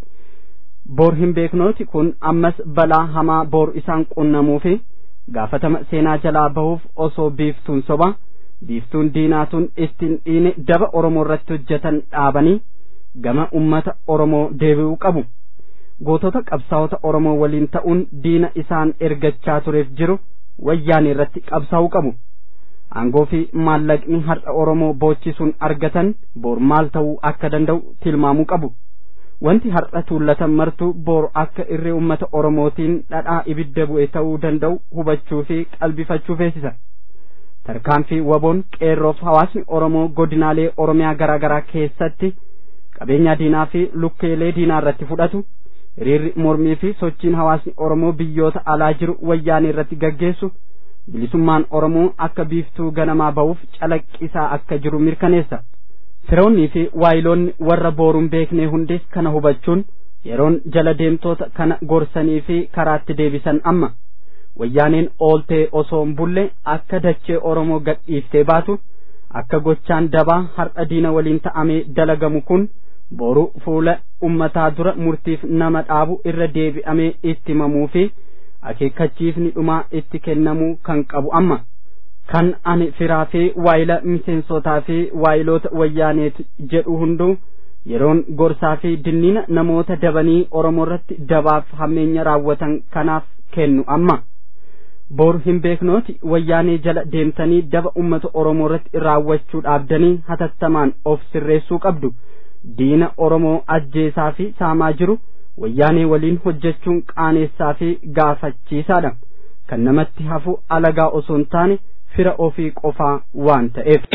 B: boor hin beeknooti kun ammas balaa hamaa boor isaan qunnamuu fi gaafatama seenaa jalaa bahuuf osoo biiftuun soba biiftuun diinaatuun ittiin dhiine daba oromoo irratti hojjetan dhaabanii gama ummata oromoo deebi'uu qabu gootota qabsaa'ota oromoo waliin ta'uun diina isaan ergachaa tureef jiru wayyaanee irratti qabsaa'uu qabu aangoo fi maallaqni har'a oromoo boochisuun argatan boor maal ta'uu akka danda'u tilmaamuu qabu wanti har'a tuullatan martuu boor akka irree ummata oromootiin dhadhaa ibidda bu'e ta'uu danda'u hubachuu fi qalbifachuu feesisa tarkaanfii waboon qeerroof hawaasni oromoo godinaalee oromiyaa garaa garaa keessatti qabeenya diinaa fi lukkeelee diinaa irratti fudhatu hiriirri mormii fi sochiin hawaasni oromoo biyyoota alaa jiru wayyaanee irratti gaggeessu bilisummaan oromoo akka biiftuu ganamaa ba'uuf calaqqisaa akka jiru mirkaneessa firoonnii fi waayiloonni warra booruun beeknee hundis kana hubachuun yeroon jala deemtoota kana gorsanii fi karaatti deebisan amma wayyaaneen ooltee osoo hin bulle akka dachee oromoo gadhiiftee baatu akka gochaan dabaa har'a diina waliin ta'amee dalagamu kun boru fuula ummataa dura murtiif nama dhaabu irra deebi'amee itti himamuu fi akeekkachiifni dhumaa itti kennamuu kan qabu amma kan ani firaa fi waayila miseensotaa fi waayiloota wayyaaneeti jedhu hunduu yeroon gorsaa fi dinniina namoota dabanii oromoo irratti dabaaf hammeenya raawwatan kanaaf kennu amma bor hin beeknooti wayyaanee jala deemtanii daba ummata oromoo irratti raawwachuu dhaabdanii hatattamaan of sirreessuu qabdu diina oromoo ajjeesaa fi saamaa jiru wayyaanee waliin hojjechuun qaaneessaa fi gaafachiisaadha kan namatti hafu alagaa osoo hin taane fira ofii qofaa waan ta'eef.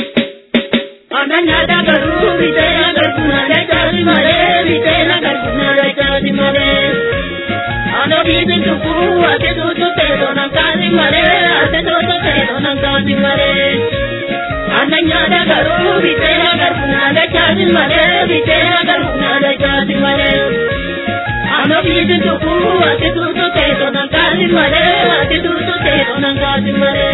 F: Ananya da garu bitena garkuna da chali mare bitena garkuna da chali mare Ano bibi tuku ate tu tu te donan kali mare ate tu tu te donan kali mare Ananya da garu bitena garkuna da chali mare bitena garkuna da chali mare Ano bibi tuku ate tu tu te donan kali mare ate tu tu te donan kali mare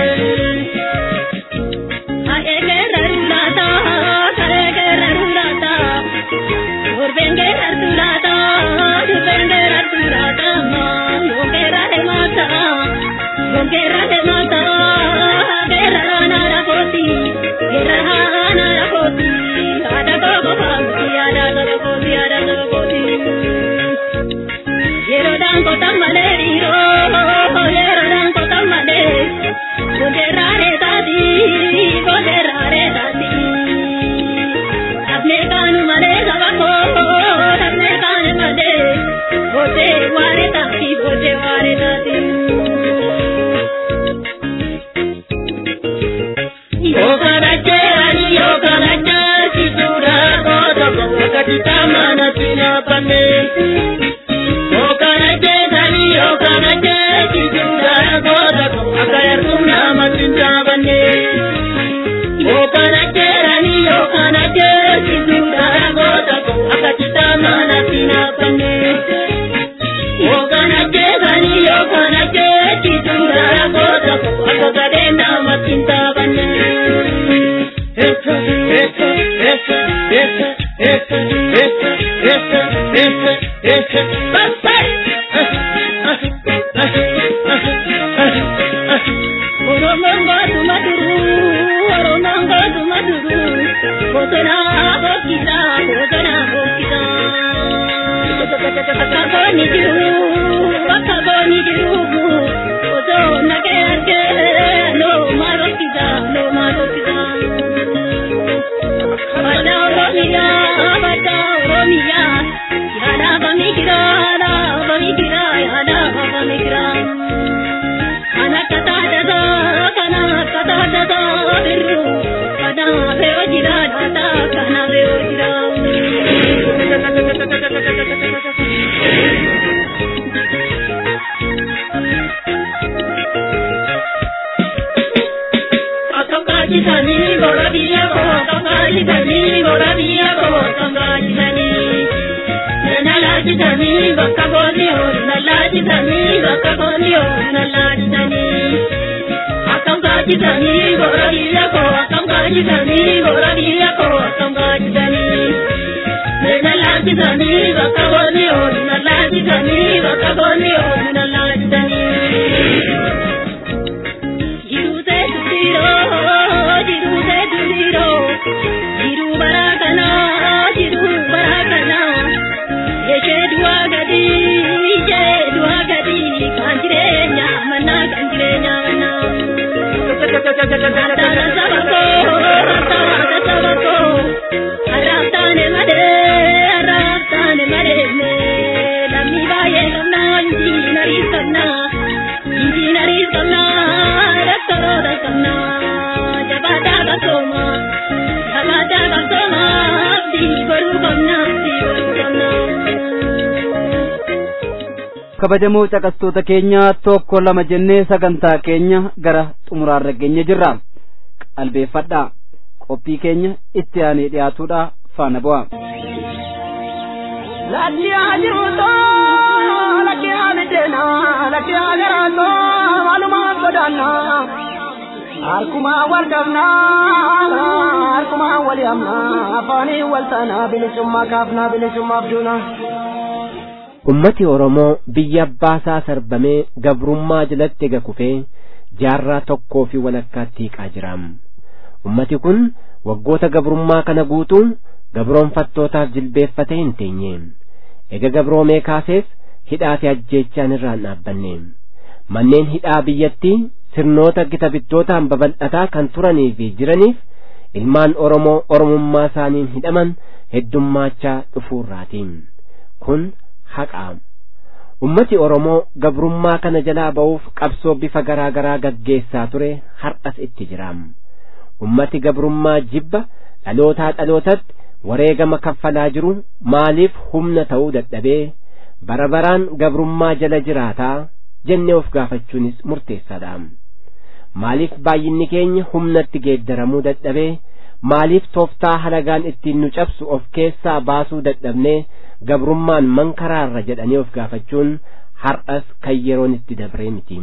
F: lallaajisanii bakka boonni oolu lallaajisanii bakka boonni oolu lallaajisanii. Akkam gaajisanii goora biyya koo akkam gaajisanii goora biyya koo akkam gaajisanii. Mee lallaajisanii bakka boonni oolu lallaajisanii bakka boonni oolu lallaajisanii. Jirute duriiroo jirute duriiroo jiru barakana jiru barakana yeshee du'a gadi yeshee du'a gadi kan jireenya mana kan jireenya mana. Rattana saba koo rattana saba koo arraabtaane malee arraabtaane malee mee lammii baay'ee qabnaa injiinarii qabnaa. Injiinarii qabnaa doktoroota qabnaa jabaataa qabsooma jabaataa qabsooma abdii godhuu qabnaa abdii godhuu qabnaa.
B: kabajamoo caqastoota keenya tokko lama jennee sagantaa keenya gara xumuraarra geenye jirra qalbeeffadhaa qophii keenya itti aanee dhiyaatuudha faana bu'a.
E: Lakkiyaa jiruutoo lakkiyaa miidheenaa lakkiyaa garaatoo walumaa sodaannaa harkumaa wal qabnaa harkumaa wal yaamnaa afaanii wal taanaa bilisummaa kaafnaa bilisummaaf duunaa.
G: ummati oromoo biyya abbaasaa sarbamee gabrummaa jalatti ega kufee jaarraa tokkoo fi walakkaatti hiiqaa jiraam ummati kun waggoota gabrummaa kana guutuu gabroonfattootaaf jilbeeffatee hin teenye ega gabroomee kaasees hidhaa fi ajjeechaan irraan dhaabbanne manneen hidhaa biyyattii sirnoota gita bittootaan babal'ataa kan turanii fi jiraniif ilmaan oromoo oromummaa isaaniin hidhaman heddummaachaa dhufuurraatiin kun haqaa ummati oromoo gabrummaa kana jalaa ba'uuf qabsoo bifa garaa garaa gaggeessaa ture har'as itti jiraam ummati gabrummaa jibba dhalootaa dhalootatti wareegama kaffalaa jiru maaliif humna ta'uu dadhabee bara baraan gabrummaa jala jiraataa jennee of gaafachuunis murteessaadha maaliif baay'inni keenya humnatti geeddaramuu dadhabee maaliif tooftaa halagaan ittiin nu cabsu of keessaa baasuu dadhabnee gabrummaan mankaraarra jedhanii of gaafachuun har'as kan yeroon itti dabree miti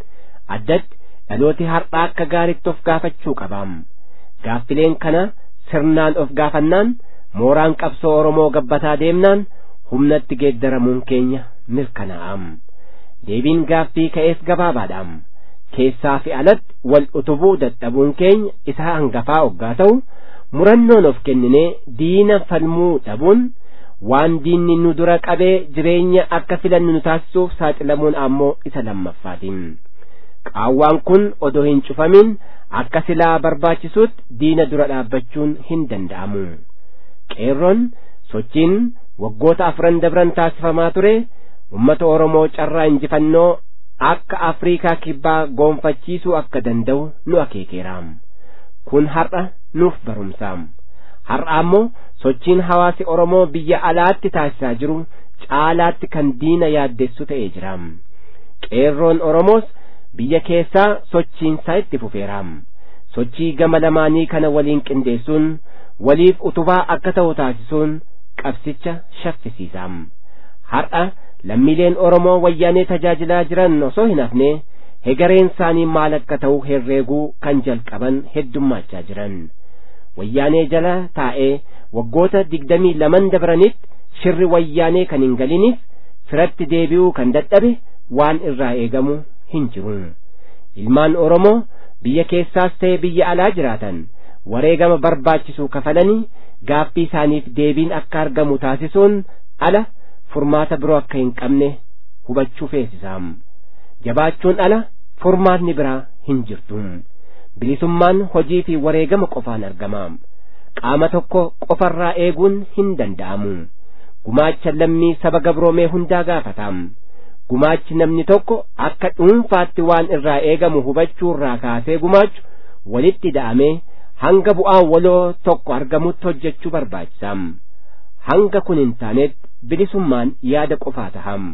G: addatti dhalooti har'aa akka gaaritti of gaafachuu qabaam gaaffileen kana sirnaan of gaafannaan mooraan qabsoo oromoo gabbataa deemnaan humnatti geeddaramuun keenya mirkanaa'am deebiin gaaffii ka'ees gabaabaadhaam keessaa fi alatti wal utubuu dadhabuun keenya isa hangafaa oggaa ta'u murannoon of kenninee diina falmuu dhabuun waan diinni nu dura qabee jireenya akka filannu nu taasisuuf saaxilamuun ammoo isa lammaffaatiin qaawwaan kun odoo hin cufamin akka silaa barbaachisutti diina dura dhaabbachuun hin danda'amu qeerroon sochiin waggoota afran dabran taasifamaa ture ummata oromoo carraa injifannoo akka afriikaa kibbaa goonfachiisuu akka danda'u nu akeekeeraam kun har'a nuuf barumsaam har'a ammoo sochiin hawaasi oromoo biyya alaatti taasisaa jiru caalaatti kan diina yaaddessu ta'ee jiraam qeerroon oromoos biyya keessaa sochiinsaa itti fufeeraam sochii gama lamaanii kana waliin qindeessuun waliif utubaa akka ta'u taasisuun qabsicha shaffisiisaam har'a lammiileen oromoo wayyaanee tajaajilaa jiran osoo hin hafne hegareen isaanii maal akka ta'u herreeguu kan jalqaban heddummaachaa jiran wayyaanee jala taa'ee waggoota digdamii laman dabranitti shirri wayyaanee kan hin galiniif firatti deebi'uu kan dadhabe waan irraa eegamu hin jiru ilmaan oromoo biyya keessaas ta'e biyya alaa jiraatan wareegama barbaachisuu kafalanii gaaffii isaaniif deebiin akka argamu taasisuun ala furmaata biroo akka hin qabne hubachuu feesisaam jabaachuun ala furmaatni biraa hin jirtu bilisummaan hojii fi wareegama qofaan argamaam qaama tokko qofarraa eeguun hin danda'amu gumaacha lammii saba gabroomee hundaa gaafataam gumaachi namni tokko akka dhuunfaatti waan irraa eegamu hubachuurraa kaasee gumaachu walitti da'amee hanga bu'aan waloo tokko argamutti hojjechuu barbaachisaam hanga kun hin taanetti bilisummaan yaada qofaa taham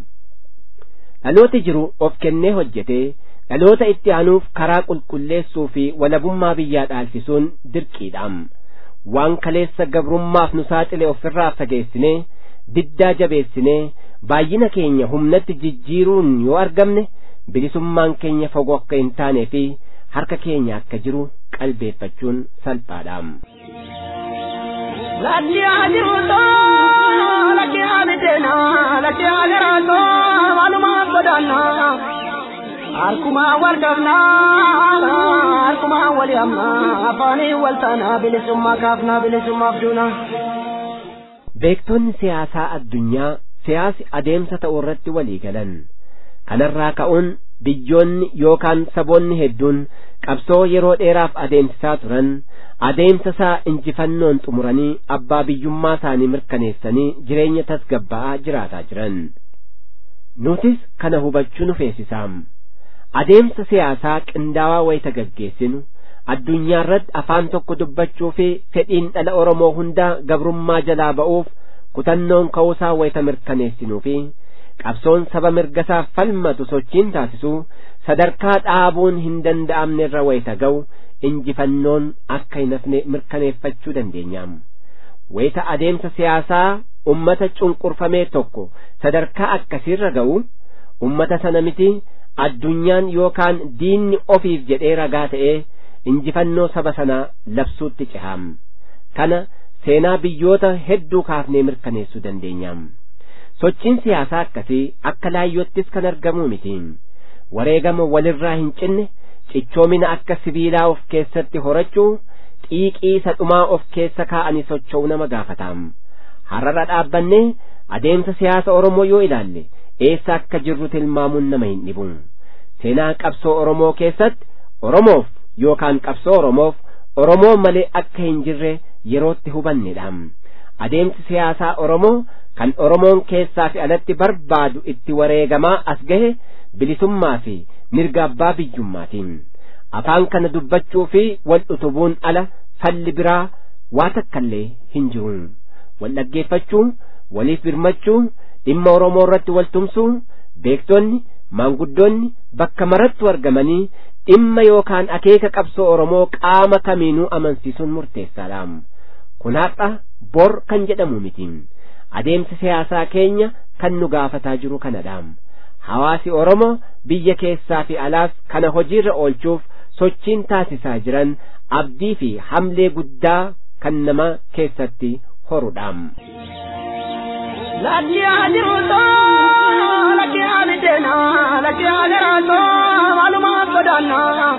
G: dhalooti jiru of kennee hojjetee dhaloota itti aanuuf karaa qulqulleessuu fi walabummaa biyyaa dhaalchisuun dirqiidhaam waan kaleessa gabrummaaf nu saaxile ofirraa fageessinee diddaa jabeessinee baay'ina keenya humnatti jijjiiruun yoo argamne bilisummaan keenya fagoo akka hin taanee fi harka keenya akka jiru qalbeeffachuun salphaadha.
E: Latti ajiruuto, latti abiddeena, latti agaraato, walumaa godaanna. Harkuma wal qabna, harkuma wal hamna, afaanii wal taana, bilisummaa kaafna, bilisummaaf duuna.
G: Beektonni siyaasaa addunyaa siyaasi adeemsa ta'uu irratti walii galan. Kanarraa ka'uun biyyoonni yookaan saboonni hedduun qabsoo yeroo dheeraaf adeemsisaa turan adeemsa isaa injifannoon xumuranii abbaa biyyummaa isaanii mirkaneessanii jireenya tasgabba'aa jiraataa jiran. Nutis kana hubachuu nu feesisaam. Adeemsa siyaasaa qindaawaa wayita gaggeessinu addunyaa irratti afaan tokko dubbachuu fi fedhiin dhala Oromoo hundaa gabrummaa jalaa ba'uuf kutannoon ka'uusaa wayita mirkaneessinuu fi qabsoon saba mirgasaaf falmatu sochiin taasisu sadarkaa dhaabuun hin danda'amne irra wayita ga'u injifannoon akka hin hafne mirkaneeffachuu dandeenyaam. Wayita adeemsa siyaasaa ummata cunqurfamee tokko sadarkaa akkasiirra ga'u ummata sana miti addunyaan yookaan diinni ofiif jedhee ragaa ta'ee injifannoo saba sanaa labsuutti cehaam. Kana seenaa biyyoota hedduu kaafnee mirkaneessuu dandeenyaam. Sochiin siyaasaa akkasii akka laayyoottis kan argamuu miti. Wareegama walirraa hin cinne cichoomina akka sibiilaa of keessatti horachuu xiiqii isa dhumaa of keessa kaa'anii socho'uu nama gaafataam. Har'ara dhaabbannee adeemsa siyaasa Oromoo yoo ilaalle eessa akka jirru tilmaamuun nama hin dhibu. Seenaa qabsoo Oromoo keessatti Oromoof yookaan qabsoo Oromoof Oromoo malee akka hin jirre yerootti hubannedha. Adeemsi siyaasaa Oromoo kan Oromoon keessaa fi alatti barbaadu itti wareegamaa as gahe bilisummaa fi mirga abbaa biyyummaatiin. Afaan kana dubbachuu fi wal utubuun ala falli biraa waa takkallee hin jiru. Wal dhaggeeffachuu, waliif birmachuu, dhimma Oromoo irratti wal tumsuu, beektonni, maanguddoonni bakka marattu argamanii dhimma yookaan akeeka qabsoo Oromoo qaama kamiinuu amansiisuun murteessaadha. Kun har'a bor kan jedhamu miti. Adeemsi siyaasaa keenya kan nu gaafataa jiru kanadha. Hawaasi Oromoo biyya keessaa fi alaas kana hojiirra oolchuuf sochiin taasisaa jiran abdii fi hamlee guddaa kan nama keessatti horudha.
E: Latti ajiruuto, latti abiddeena, latti agaraato, walumaa godaanna.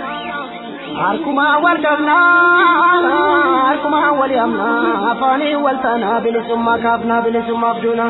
E: Harkuma wal qabna, harkuma wal hamna, afaanii wal taana, bilisummaa kaafna, bilisummaaf duuna.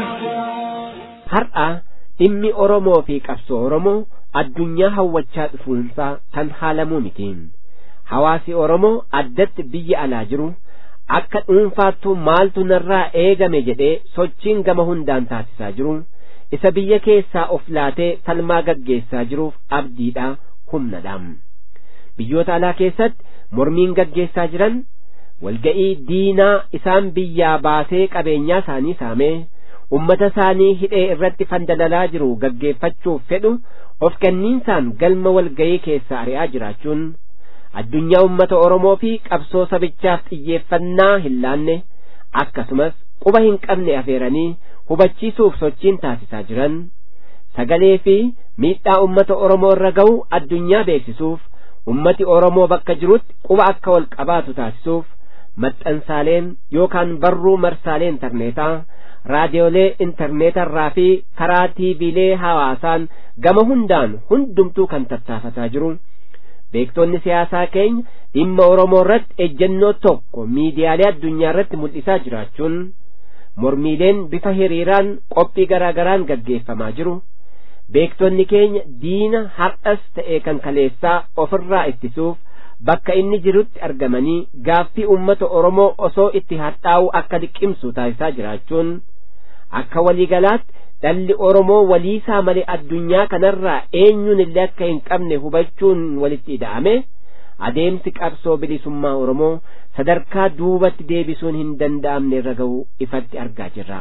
G: Har'a dhimmi Oromoo fi qabsoo Oromoo addunyaa hawwachaa dhufuunsaa kan haalamuu miti. Hawaasi Oromoo addatti biyya alaa jiru akka dhuunfaattu maaltu narraa eegame jedhee sochiin gama hundaan taasisaa jiru isa biyya keessaa of laatee falmaa gaggeessaa jiruuf abdiidha humnadha. Biyyoota alaa keessatti mormiin gaggeessaa jiran walga'ii diinaa isaan biyyaa baasee qabeenyaa isaanii saamee ummata isaanii hidhee irratti fandalalaa jiru gaggeeffachuuf fedhu of kenniinsaan galma walga'ii keessaa ari'aa jiraachuun addunyaa ummata Oromoo fi qabsoo sabichaaf xiyyeeffannaa hin laanne akkasumas quba hin qabne afeeranii hubachiisuuf sochiin taasisaa jiran sagalee fi miidhaa ummata Oromoo irra ga'u addunyaa beeksisuuf ummati Oromoo bakka jirutti quba akka wal qabaatu taasisuuf maxxansaaleen yookaan barruu marsaalee intarneetaa raadiyoolee intarneetarraa fi karaa tiiviilee hawaasaan gama hundaan hundumtuu kan tattaafataa jiru beektonni siyaasaa keenya dhimma Oromoo irratti ejjennoo tokko miidiyaalee addunyaa irratti mul'isaa jiraachuun mormiileen bifa hiriiraan qophii garaa garaan gaggeeffamaa jiru beektonni keenya diina har'as ta'e kan kaleessaa ofirraa ittisuuf bakka inni jirutti argamanii gaaffii ummata Oromoo osoo itti hadhaa'u akka liqimsu taasisaa jiraachuun akka waliigalaatti dhalli Oromoo waliisaa malee addunyaa kanarraa eenyuun illee akka hin qabne hubachuun walitti ida'ame adeemsi qabsoo bilisummaa Oromoo sadarkaa duubatti deebisuun hin danda'amne irra ga'u ifatti argaa jirra.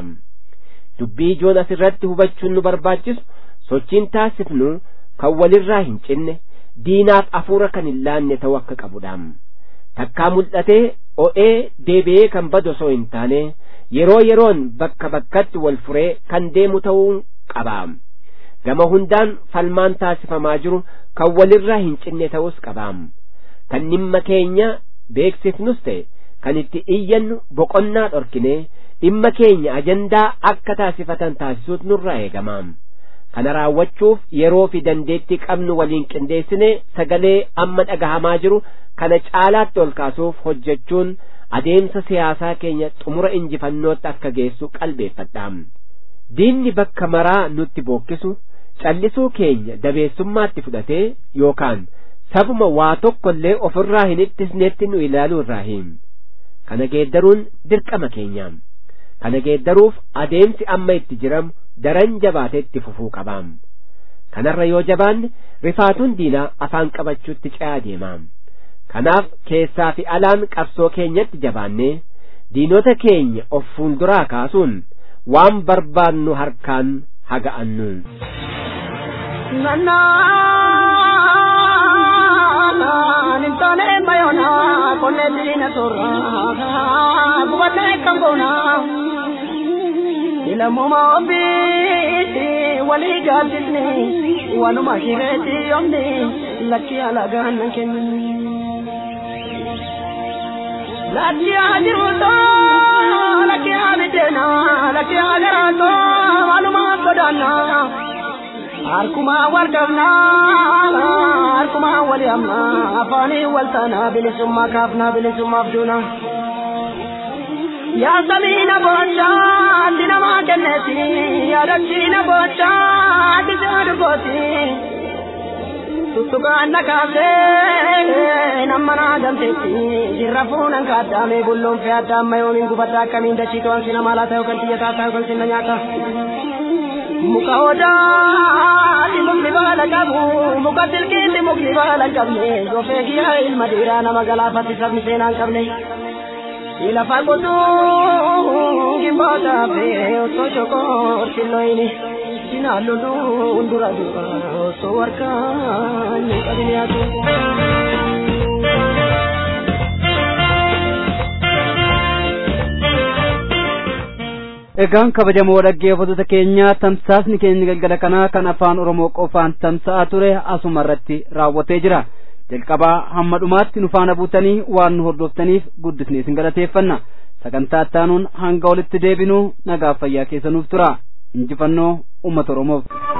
G: Dubbii ijoon asirratti hubachuun nu barbaachisu sochiin taasifnu kan walirraa hin cinne diinaaf afuura kan hin laanne ta'uu akka qabudha. Takkaa mul'atee o'ee deebi'ee kan badu osoo hin taane yeroo yeroon bakka bakkatti wal furee kan deemu ta'uu qaba gama hundaan falmaan taasifamaa jiru kan walirraa hin cinne ta'us qaba kan dhimma keenya beeksifnus ta'e kan itti iyyannu boqonnaa dhorkine dhimma keenya ajandaa akka taasifatan taasisuut nurraa eegama kana raawwachuuf yeroo fi dandeettii qabnu waliin qindeessine sagalee amma dhagahamaa jiru kana caalaatti ol kaasuuf hojjechuun adeemsa siyaasaa keenya xumura injifannootti akka geessu qalbeeffadha diinni bakka maraa nutti bookkisu callisuu keenya dabeessummaatti fudhatee yookaan sabuma waa tokkollee ofirraa hin ittisneetti nu ilaaluu irraa hin kana geeddaruun dirqama keenyaam kana geeddaruuf adeemsi amma itti jiramu daran jabaateetti fufuu qabaam kanarra yoo jabaanne rifaatuun diinaa afaan qabachuutti ce'aa deemaam kanaaf keessaa fi alaan qabsoo keenyatti jabaannee diinota keenya of fuulduraa kaasuun waan barbaannu harkaan haga'annu.
F: Nintone mayona konne dina torra gubate kambona ilamuma obi wali gadisni wanuma shireti yomni lakki alagan kenni lakki ajiruto lakki abidena lakki agarato wanuma sodana harkuma warqabna harkuma wali amna afaani waltana bilisummaa kaafna bilisummaaf duuna yaa samiina bocha ati namaa kenneeti yaa dachiina bocha ati seedugooti tuttuqaan na kaasee nama naa damteetti jirra fuunan kaaddaame bulloon fee adda amma yoomiin gubadda akkamiin dachii to'an sina maalaa ta'u kan xiyya taataa kan sinna nyaata muka odaati mukni baala qabu muka silkiitti mukni baala qabne gofee kiyyaa ilma dhiiraa nama galaafatti sabni seenaan qabne lafa qotuu gimboota fee osoo shokoo silloyini sinaan loluun dura dura osoo warkaan hin qabne atu.
B: egaan kabajamoo dhaggeeffattoota keenyaa tamsaasni keenya galgala kanaa kan afaan oromoo qofaan tamsa'aa ture asuma irratti raawwatee jira jalqabaa hamma dhumaatti nu faana buutanii waan nu hordoftaniif guddisnee isin galateeffanna sagantaa ittaanuun hanga walitti deebinuu nagaaf fayyaa keessanuuf tura injifannoo ummata oromoof